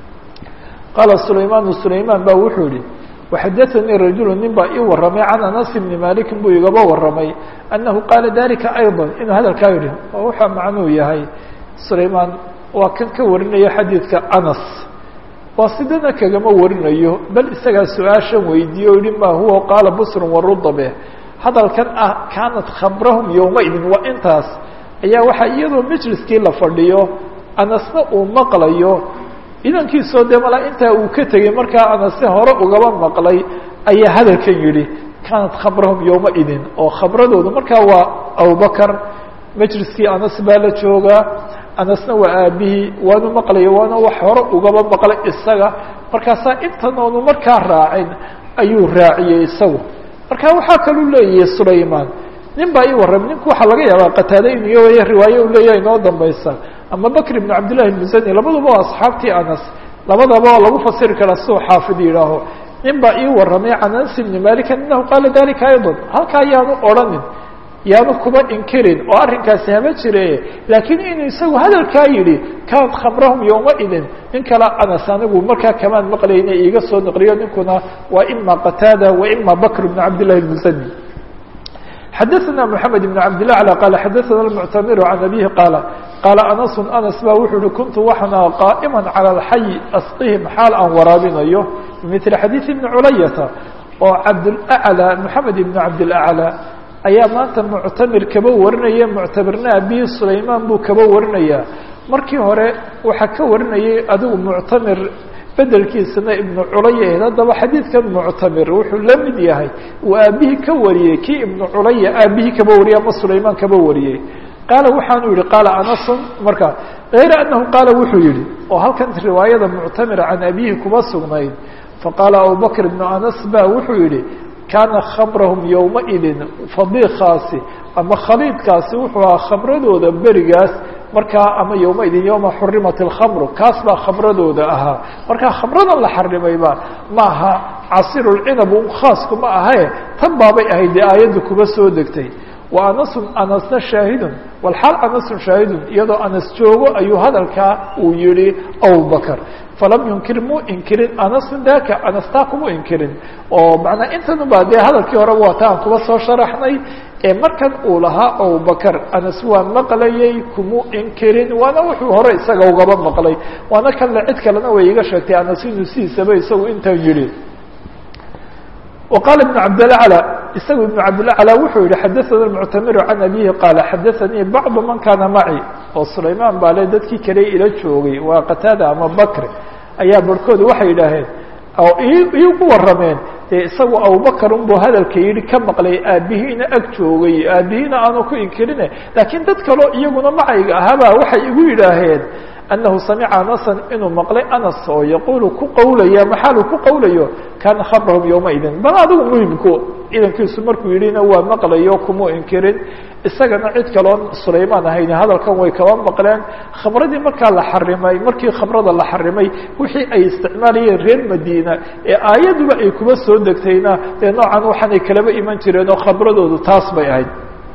qaala sulaymaanu sulaymaan ba wuxuu yihi waxadaanii rajulu nin baa ii warramay can anas bni malikin buu igaba warramay annahu qaala dalika ayضa inuu hadalkaa yidhi oo waxaa macnuu yahay sulaymaan waa kan ka warinayo xadiidka anas waa sidana kagama warinayo bal isagaa su-aashan weydiiye o yihi ma huwa qaala busrun warudabe hadalkan ah kaanat khamrahum yowmaidin waa intaas ayaa waxaa iyadoo majliskii la fadhiyo anasna uu maqlayo idankiisoo dee malaa intaa uu ka tegey markaa anase hore ugaba maqlay ayaa hadalkan yidhi kaanat khamrahum yowmaidin oo khamradoodu markaa waa abubakar majliskii anas baa la joogaa anasna waa aabihii waanu maqlaya waana wax hore ugaba maqlay isaga markaasaa intan oonu markaa raacin ayuu raaciyey isagu marka waxaa kaluu leeyahay sulaymaan nin baa ii warramay ninku waxaa laga yaabaa qataade iniyo waya riwaaye uu leeyahay inoo dambaysa ama bakr ibn cabdillahi musani labaduba waa asxaabtii anas labadaba waa lagu fasiri karaa siduu xaafid yidhaaho nin baa ii warramay can anas ibni malik anahu qaala dalika ayضa halkaa yaanu odhanin yaanu kuma inkirin oo arrinkaasi hama jire laakiin inuu isagu hadalkaa yidhi kaanat khamrahum yowmaidin nin kale anas anigu markaa kamaan maqlayna iiga soo naqliyo ninkuna waa ima qataada wa ima bakr ibn cabdillahi musani xadaثna mحamed بn cabd لله عlى qal xadaثna المctamir عan abihi qaala qaala anas anas ba wuxuu uhi kuntu waxana qaa'ma calى اlxay asqihim xaal aan waraabinayo bimili xadiiث ibni culayata oo cabdاlأعlى moxamed ibn cabdاlأعlى ayaa maanta muctamir kaba warinaya muctamirna abihi sulaymaan buu kaba warinaya markii hore waxaa ka warinayay adigu muctamir bedelkiisana ibnu culaya ahayd haddaba xadiidkan muctamir wuxuu la mid yahay uu aabihii ka wariyey kii ibnu culaya aabihii kaba wariyey ama sulaymaan kaba wariyey qaala waxaanu yihi qaala anasun marka hayra anahu qaala wuxuu yihi oo halkan riwaayada muctamir can abihi kuma sugnayd faqaala abubakr ibnu anas ba wuxuu yihi kaana khamrahum yowmaidin fadiikaasi ama khaliidkaasi wuxuu ahaa khamradooda berigaas markaa ama yowmaidin yowma xurimat اlkhamru kaas baa khamradooda ahaa markaa khamradan la xarimayba ma aha casirulcinab un khaasku ma ahae tan baabay ahayd dee aayadda kuba soo degtay wa anasun anasna shaahidun walxaal anasun shaahidun iyadoo anas joogo ayuu hadalkaa uu yihi abubakr falam yunkir muu inkirin anasun daka anas taa kuma inkirin oo macnaa intan baa dee hadalkii horeba waa ta aan kuba soo sharaxnay ee markan uu lahaa abubakr anas waa maqlayay kumuu inkirin waana wuxuu hore isaga ugaba maqlay waana kanle cid kalena way iga sheegtay anas inuu sidiisaba isagu intan yihi وqال بن cabdالأعلى isagu iبن cabdالأعلى wuxuu yihi xadaثna المctamiru can abihi qaala xadaثanii bacضu man kana maci oo sulaymaan baa le dadkii kale ila joogay waa qataada ama bakr ayaa barhkooda waxay yidhaaheen oo iigu warameen dee isagu abubakr unbuu hadalka yihi ka maqlay aabihiina ag joogay aabihiina aanu ku inkirine laakiin dad kaleo iyaguna macayga ahaabaa waxay igu yidhaaheen أنه سمع أنسا inuu مقلay أنس oo يقuل ku qowlaya محaalu ku qowlayo كاna خبرهم يومئذi bal adigu مهمku idankiisu markuu yihina waa maqlayo kumuu inkirin isagana cid kaloon سulaymaan ahayn hadalkan way kaba maqleen khamradii markaa la xarimay markii khamrada la xarimay wixii ay isticmaalayeen reer madina ee aayaduba ay kuba soo degtayna dee noocan waxaanay kalaba iman jireen oo khabradoodu taas bay ahayd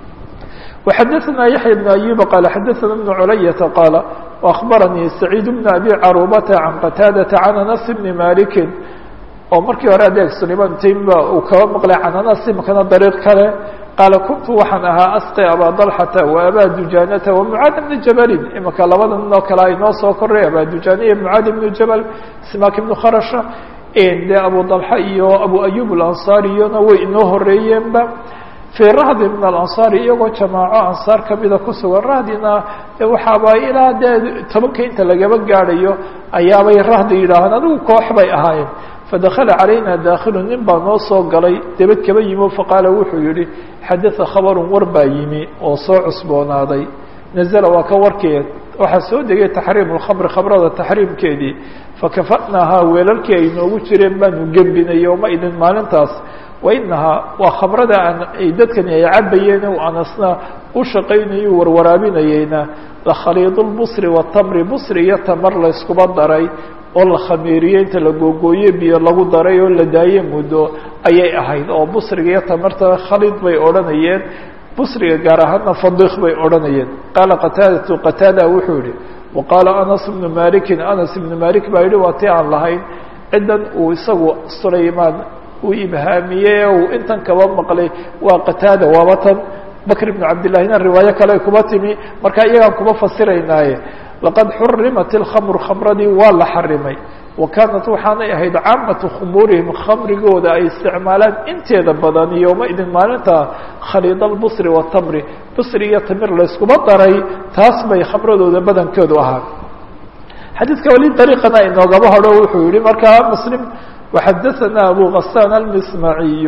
وxadثna يحيى بن أيوب qال xadثna بن عlyة qال وأخبرنيi سعيد بن أبي cروبة عن qتاadة عن أنس بن مالك oo markii hore adeeg سليمان تيمba uu kaba maqlay can أنس imkana dريق kale qaaل كنtu waxaan ahaa أsقي أbا طلحة وأbا دuجانة ومعاad بن جبل imika labada nin oo kale inoo soo koray abا دuجانة iyo معاad بن جبل سماك بن خرشة de أبو طلحة iyo أبو أيوب الأنصاriyona way inoo horeeyeenba fii rahdi min alansaari iyagoo jamaaco ansaar kamida ku sugan rahdina waxaaba ilaa dee tobanka inta lagaba gaadhayo ayaabay rahdi yidhaahaan adigu koox bay ahaayeen fadakala calayna daakilu nin baa noo soo galay debed kaba yimi o faqaala wuxuu yihi xadaa khabarun war baa yimi oo soo cusboonaaday nazla waa ka warkeed waxaa soo degay taxriim lkhamri khamrada taxriimkeedii fakafa'naahaa weelalkii ay noogu jireen baanu gembinay yowma idin maalintaas wainahaa waa khamrada aan ay dadkani ay cabayeen u anasna u shaqaynayo warwaraabinayeyna lakhaliid lbusri watamri busri iyo tamar layskuba daray oo la khamiiriyey inta la googooye biyo lagu daray oo la daaye muddo ayay ahayd oo busriga iyo tamarta khaliid bay odhanayeen busriga gaar ahaana fadiq bay odhanayeen qaala qataadatu qataada wuxuu yihi waqaala anas bnu malikin anas ibnu malik baa yihi waa ti aan lahayn ciddan uu isagu sulaymaan uu ibhaamiyey uu intan kaba maqlay waa qataada waaba tan bakr ibnu cabdillahina riwaayo kale kuba timi marka iyagaan kuba fasiraynaaye laqad xurimat ilkhamru khamradii waa la xarimay wa kaanat waxaanay ahayd caamatu khumuurihim khamrigooda ay isticmaalaan inteeda badan yowmaidin maalinta khaliid albusri watamri busri iyo tamir layskuba daray taas bay khamradooda badankoodu ahaa xadiidka weli dariiqana inoogaba hodho wuxuu yihi markaa muslim وxadثna أbو غسان المسمعي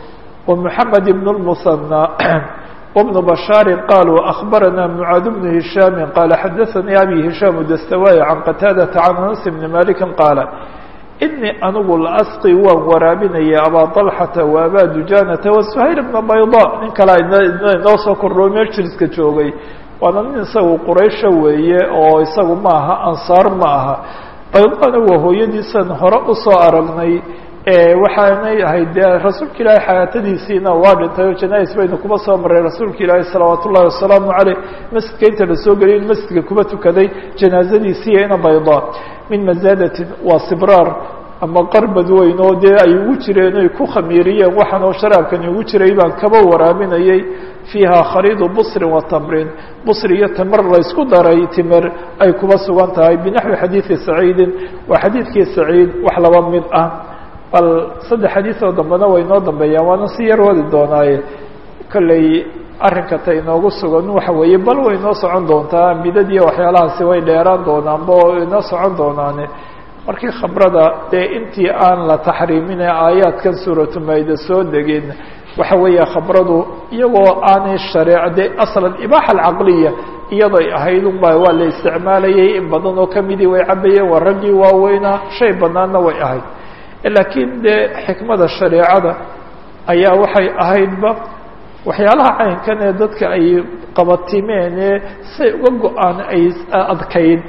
ومحمد بن المثنى وبن بشhاaر قالوا أخبرنا معاaذ بن هiشhام قال xadثني أbي هiشhام الدستواي عن qتاadة عن أنس بن مالك قال إني anigu لأsقي waan waraabinaya abا طلحة وأbا دuجانة وسهayل بن بيضاء nin kala inoo soo koroo merjirska joogay waana nin isagu quraysha weeye oo isagu ma aha ansaar ma aha baydana waa hooyadiisan hore usoo aragnay waxaanay ahayd dee rasuulka ilaahay xayaatadiisiina waa dhintay oo janais baynu kuba soo maray rasuulka ilaahay salawaat ullahi wasalaamu caleyh masjidka inta lasoo geliyay in masjidka kuba tukaday janaazadiisiiyo ina baydaa min mazaadatin waa sibraar ama qarbad weyn oo dee ay ugu jireen oy ku khamiiriyeen waxaan oo sharaabkani ugu jiray baan kaba waraabinayay fiiha khaliidu busrin wa tamrin busri iyo tamar laysku daray timir ay kuba sugan tahay binaxwi xadiidi saciidin waa xadiidkii saciid wax laba mid ah bal saddex xadiis oo dambena way inoo dambeeyaan waana si yar wadi doonaaye kolley arrinka ta inoogu sugan waxa weeye bal way inoo socon doontaa midadiiyo waxyaalahaasi way dheeraan doonaanba oo inoo socon doonaane markii khamrada dee intii aan la taxriimine aayaadkan suuratu mayda soo degin waxa weeye khamradu iyagoo aanay shareec de aslan ibaaxa alcaqliya iyadoy ahayd unba waa la isticmaalayay in badan oo kamidii way cabayeen waa raggii waaweynaa shay banaanna way ahayd laakiin dee xikmada shareecada ayaa waxay ahaydba waxyaalaha caynkan ee dadka ay qabatimeen ee say uga go-aan ay adkayd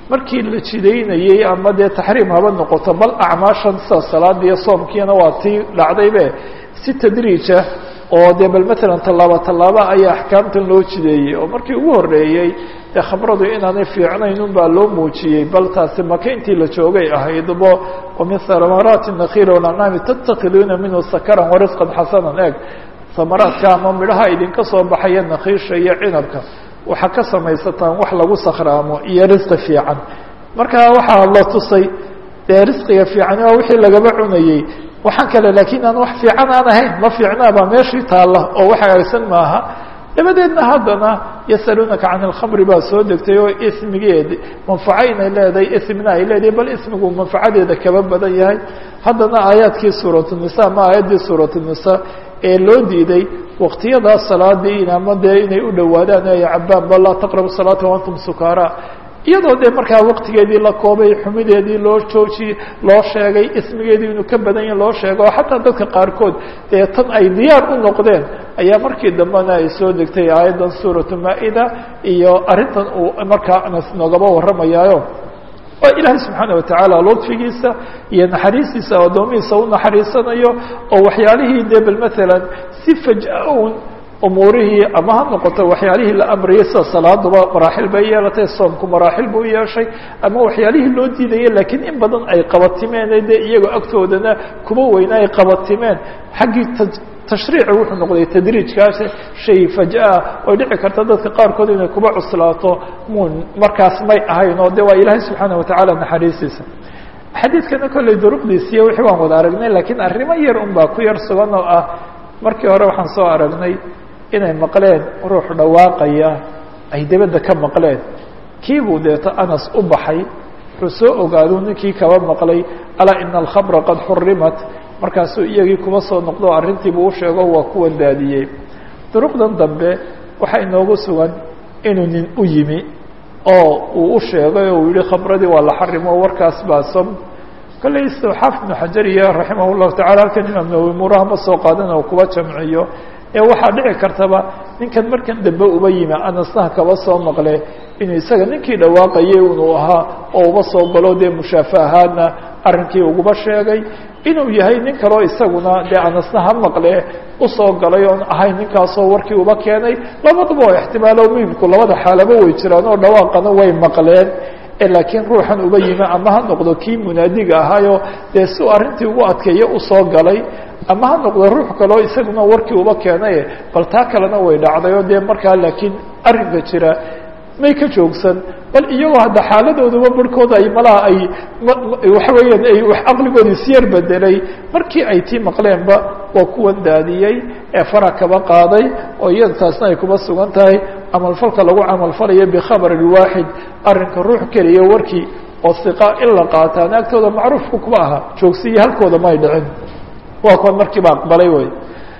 markii la jidaynayey ama dee taxriim haba noqoto bal acmaashan sida salaada iyo soomkiina waa tii dhacdaybe si tadriija oo dee bal matalan tallaabo tallaaba ayaa axkaamtan loo jideeyey oo markii ugu horreeyey dee khamradu inaanay fiicnayn un baa loo muujiyey bal taasi maka intii la joogay ahaydbo wamin hamaraati nakiil walancaami tattakiduuna minhu sakaran warisqan xasanan eeg samaraadka ama midhaha idinka soo baxaya nakiisha iyo cinabka waxaa ka samaysataan wax lagu sakhraamo iyo risqi fiican marka waxaa la tusay dee risqiga fiican waa wixii lagaba cunayey waxaan kale laakiin aan wax fiican aan ahayn ma fiicnaabaa meeshii taalla oo wax hagaagsan maaha dabadeedna haddana yasaluunaka can alkhamri baa soo degtay oo ismigeedi manfaco inay leedahay ismina ay leedahay bal ismigu manfacadeeda kaba badan yahay haddana aayaadkii suuratunisaa ama aayaddii suuratunisaa ee loo diiday waqtiyadaa salaadii ama dee inay u dhowaadaan ay cabaan bal laa taqrabu salaata waantum sukaara iyadoo dee markaa waqtigeedii la koobay xumideedii loo joojiyey loo sheegay ismigeedii inuu ka badan yahi loo sheego oo xataa dadka qaarkood dee tan ay diyaar u noqdeen ayaa markii dambena ay soo degtay aayaddan suuratu maa-ida iyo arrintan uu markaa anas noogaba warramayaayo oo ilaahay subxaana watacaala ludfigiisa iyo naxariistiisa addoomihiisa u naxariisanayo oo waxyaalihii dee bal maalan si faj-a un umuurihii ama ha noqoto waxyaalihii la amriyay sida salaaduba maraaxil bay yeelatay soomku maraaxil buu yeeshay ama waxyaalihii loo diidayay laakiin in badan ay qabatimeen dee iyagoo agtoodana kuba weyna ay qabatimeen xaggii tashriici wuxuu noqday tadriijkaas shay faj-a oy dhici karta dadka qaarkood inay kuba cuslaato mun markaas may ahayn oo de waa ilaahay subxaana watacaala naxariistiisa xadiidkana kolley duruqdiisiiyo wixii waan wada aragnay laakiin arrimo yar un baa ku yar sugan oo ah markii hore waxaan soo aragnay inay maqleen ruux dhawaaqaya ay debadda ka maqleen kiibuu deeto anas u baxay wuxuu soo ogaadu ninkii kaba maqlay alaa ina alkhamra qad xurimat markaasuu iyagii kuba soo noqdo arrintiibuu u sheego waa kuwan daadiyey duruqdan dambe waxaa inoogu sugan inuu nin u yimi oo uu u sheegay oo uu yihi khamradii waa la xarimo warkaas baa som kolley xaafid ibnu xajar iyo raximah llahu tacala halkan imaam nawowi muuraha ma soo qaadan oo kuba jamciyo ee waxaa dhici kartaba ninkan markan dambe uba yimi anasnaha kaba soo maqle inuu isaga ninkii dhawaaqayay inuu ahaa oo uba soo galo dee mushaafa ahaadna arrinkii uguba sheegay inuu yahay nin kaleo isaguna dee anasna ha maqle usoo galay oon ahayn ninkaasoo warkii uba keenay labadaba oo ixtimaalo muhimku labada xaalaba way jiraan oo dhawaaqana way maqleen laakiin ruuxan uba yimi ama ha noqdo kii munaadiga ahaayo dee si uu arrintii ugu adkeeyo usoo galay ama ha noqdo ruux kaleo isaguna warkii uba keenay bal taa kalena way dhacday oo dee markaa laakiin arrinka jira may ka joogsan bal iyagoo hadda xaaladooduba barhkooda ay malaha ay waxa weeyaan ay wax caqligoodi isyar bedelay markii ay tii maqleenba waa kuwan daadiyey ee fara kaba qaaday oo iyada taasna ay kuba sugan tahay camalfalka lagu camalfalayo bikhabar waaxid arrinka ruux keliya warkii oo siqa in la qaataan agtooda macruufku kuba aha joogsiyo halkooda may dhicin waa kuwan markiiba aqbalay wey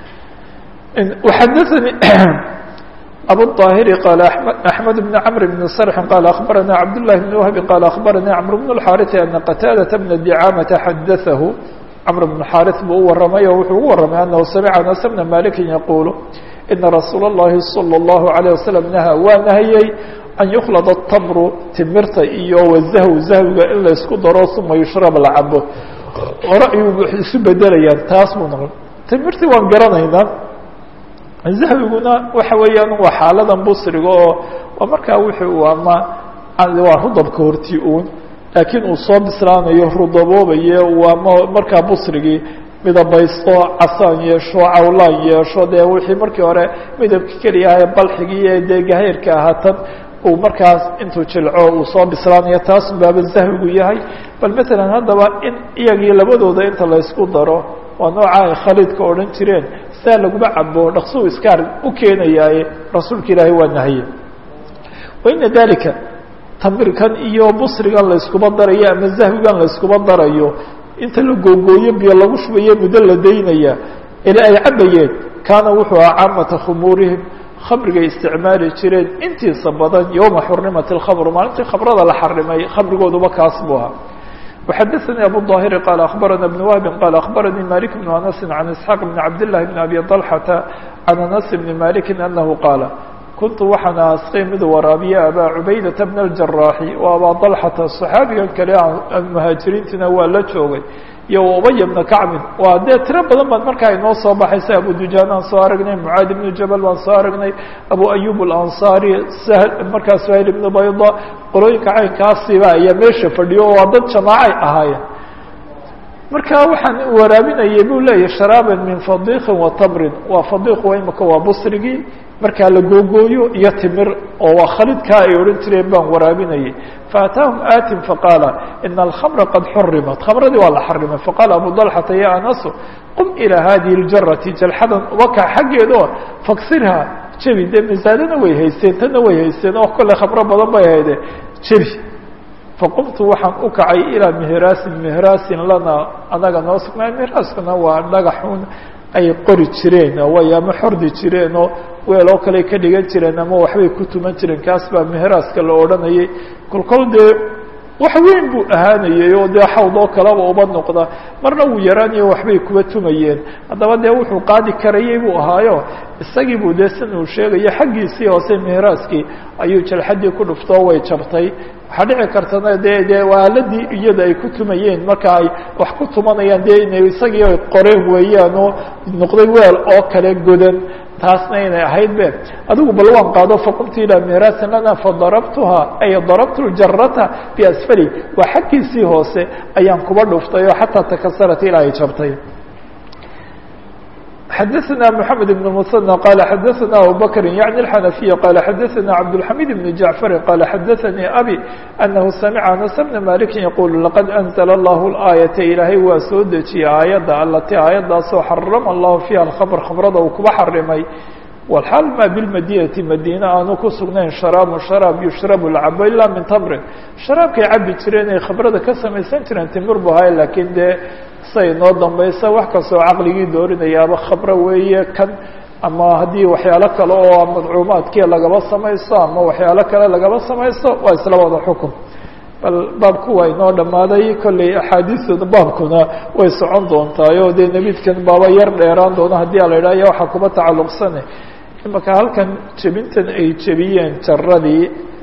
xadaanii abu الطاhiri qال أحmed بن cمر بن صرح qال أخبرnا cبد الله بن وهب qال أخبرnي cمر بن الحاrث أن qتاadة بن دعاmة xadثه cمر بن الحاrث buu u waramay oo wuxuu ugu waramay أنه سمع أنس بن مالك يقول إنa رasuul الlahi صلى الله عليه وسلم نهى waa nahiyey أن يkلد التمر timirta iyo وزhو زhوga in la isku daro ثuma يشhرب la cabo hore ayuu isu bedelayaan taas buu noqon timirtii waan garanaynaa zahwiguna waxa weeyaan waa xaaladan busriga oo waa markaa wuxuu ama waa rudabka hortii uun laakiin uu soo bislaanayo rudaboobaye ama markaa busrigii midabaysto casaan yeesho cawlaan yeesho dee wixii markii hore midabka keliyaha balxigii ee dee gahayrka ahaa tan uu markaas intuu jilco uu soo bislaanayo taas baaba zahwigu yahay bal matalan haddaba in iyagii labadooda inta la ysku daro waa nooca ay khaliidka odhan jireen saa laguma cabo dhaqsuu iskaar u keenayaaye rasuulka ilaahay waa nahiye waina dalika tamirkan iyo busrigan la yskuma darayo ama zahwigan la yskuma darayo inta la googooyo biyo lagu shubayo muddo la daynaya ila ay cabayeen kaana wuxuu ahaa caamata khumuurihim khamrigay isticmaali jireen intiisa badan yowma xurnimat اlkhamr maalintii khamrada la xarimay khamrigooduba kaas buu ahaa وxadثnي abu الظاhر qال أخبرnا بن وهب qال أخبرني مالك بن أنس عن إسحاq بن عبد الله بن أبي طلحة عن أنس بن مالك أنه qاaل kuntu waxaan asqay mid waraabiya abaa cubaydata bna aljaraaxi wa abaa dalxata saxaabigan kale muhaajiriintiina waa la joogay iyo ubaya bna kacbin waa dee tiro badan baan markaa inoo soo baxaysa abu dujaan aan soo aragnay mucaad ibnu jabal baan soo aragnay abu ayub alansaari sahl markaa suhayl ibnu bayda qolooyinka caynkaasiba ayaa meesha fadhiyo waa dad jamaacay ahaayeen marka waxaan waraabinayay buu leeyahy sharaaban min fadiqin wa tamrin waa fadiq waa imaka waa busrigii markaa la googooyo iyo timir oo waa khalidkaa ay odhan jireen baan waraabinayay faataahum aatin faqaala ina alkhamra qad xurimat khamradii waa la xarimay faqaala abu dalxata ya anasu qum ilaa hadihi ljarati jalxadan waka xaggeedo faksirha jebi dee misaadana way haysteen tanna way haysteen oo kolle khamro badan bay hayde jebi faqumtu waxaan u kacay ilaa mihraasin mihraasin lana anaga noo sugnaa mihraaskuna waa dhagaxun ay qori jireen way ama xordi jireen oo weel oo kale ka dhigan jireen ama waxbay ku tuman jireen kaas baa mihraaska la odhanayay kolkol dee wax weyn buu ahaanayay oo dee xawd oo kaleba uba noqda marna wuu yaraanayo waxbay kuba tumayeen haddaba dee wuxuu qaadi karayay buu ahaayo isagii buu dee sin uu sheegayo xaggiisii hoose mihraaskii ayuu jalxadii ku dhuftoo way jabtay waxaa dhici kartana dee dee waaladii iyada ay ku tumayeen marka ay wax ku tumanayaan dee inay isagii ay qoreen weeyaan oo noqday weel oo kale godan taasna inay ahayd be adigu bal waan qaado faqumtu ilaa mihraasin lana fadarabtuha ay darabtu ljarata biasfali waa xaggiisii hoose ayaan kuba dhuftay oo xataa takasarat ilaa ay jabtay xadaثna mحamed بن المثنى qala xadaثna abu bakri yaعni الxanafiya qala xadaثna cabdالxamid بn jaعfari qala xadaثanii abi anahu samica anas bna maliki yaqul laqad أnzla اllah الآayaةa ilaahay waa soo dejiyey aayadda alati aayaddaasoo xarama اllahu fiiha اkhabr khamrada uu kuba xarimay wlxaal ma bilmadinati madiine aanu ku sugnayn sharaabu sharaab yushrabu lacabo ilaa min tamrin sharaabkay cabi jireen ay khamrada ka samaysan jireen timir bu ahay laakiin dee say noo dambaysa wax kastoo caqligii doorinayaaba khamro weeye kan ama haddii waxyaalo kale oo madcuumaadkii lagaba samaysto ama waxyaalo kale lagaba samaysto waa isla wada xukum bal baabku waa inoo dhammaaday kolley axaadiistooda baabkuna way socon doontaay oo dee nebidkan baaba yar dheeraan doona haddii a la idhaha ya waxaa kuba tacalluqsane imaka halkan jebintan ay jebiyeen jaradii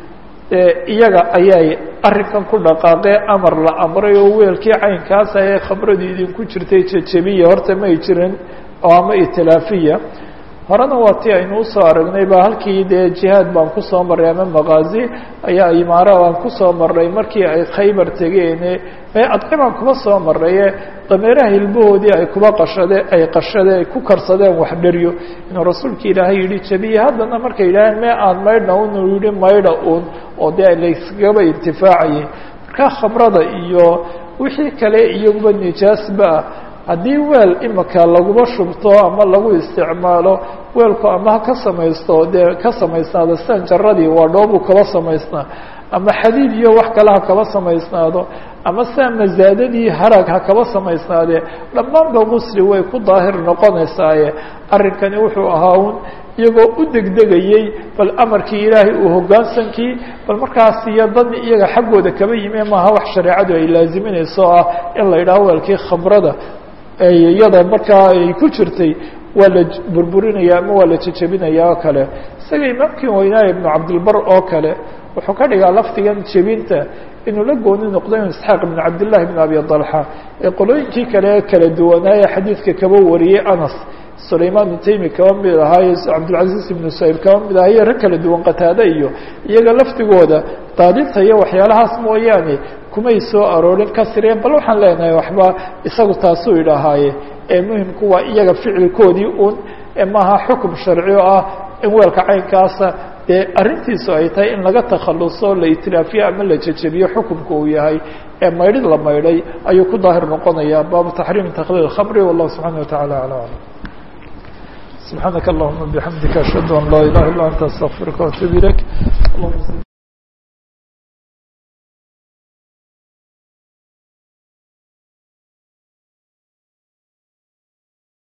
iyaga ayay arrinkan ku dhaqaaqee amar la amray oo weelkii caynkaas ahee khamradii idinku jirtay jejebiya horta may jirin oo ama itilaafiya horena waa ti aynu usoo aragnay ba halkii dee jihaad baan kusoo marray ama maqaazi ayaa imaara baan kusoo marray markii ay khaybar tegeene adci baan kuba soo marraye dameeraha hilbahoodii ay kuba qashade ay qashade ay ku karsadeen wax dheryo inuu rasuulka ilaahay yihi jabiye haddana markay yidhaaheen mee aan maydhna unuu yihi maydha un oo dee layskagaba intifaacayay markaa khamrada iyo wixii kale iyaguba nijaasba ah haddii weel imika laguba shubto ama lagu isticmaalo weelku ama ha ka samaysto dee ka samaysnaado sidan jaradii waa dhoobuu kaba samaysnaa ama xadiid iyo wax kale ha kaba samaysnaado ama sidaa masaadadii harag ha kaba samaysnaadee dhammaanba qusli way ku daahir noqonaysaaye arrinkani wuxuu ahaa un iyagoo u degdegayey bal amarkii ilaahay uu hoggaansankii bal markaas iyo dani iyaga xaggooda kaba yime maaha wax shareecadu ay laaziminayso ah in la yidhaho weelkii khamrada iyada markaa ay ku jirtay waa la burburinaya ama waa la jejebinaya oo kale isaga imaamkii weynaaye ibnu cabdilbar oo kale wuxuu ka dhigaa lafdigan jebinta inuu la gooni noqdo in isxaaq ibn cabdillahi ibn abi dalxa ee qolooyinkii kale kala duwanaaye xadiidka kaba wariyey anas sulayman ibnu taymi kaba mid ahaayo cabdilcaziz ibnu sayb kaba mid ahayo rag kala duwan qataade iyo iyaga lafdigooda daadinta iyo waxyaalahaas mooyaane kumay soo aroorin kasireen bal waxaan leenahay waxba isagu taasuu idhahaaye ee muhimku waa iyaga ficilkoodii un maaha xukum sharci oo ah in weelka caynkaasa dee arrintiisu ay tahay in laga takhaluso la itilaafiyo ama la jejebiyo xukumka uu yahay ee maydhid la maydhay ayuu ku daahir noqonaya baabu taxriimi takliil khamri wallahu subxaana wataعala alى alam subxaanaka allahuma bixamdika ashhadu an laa ilaha illa anta astaqfiruka waatuub ilayk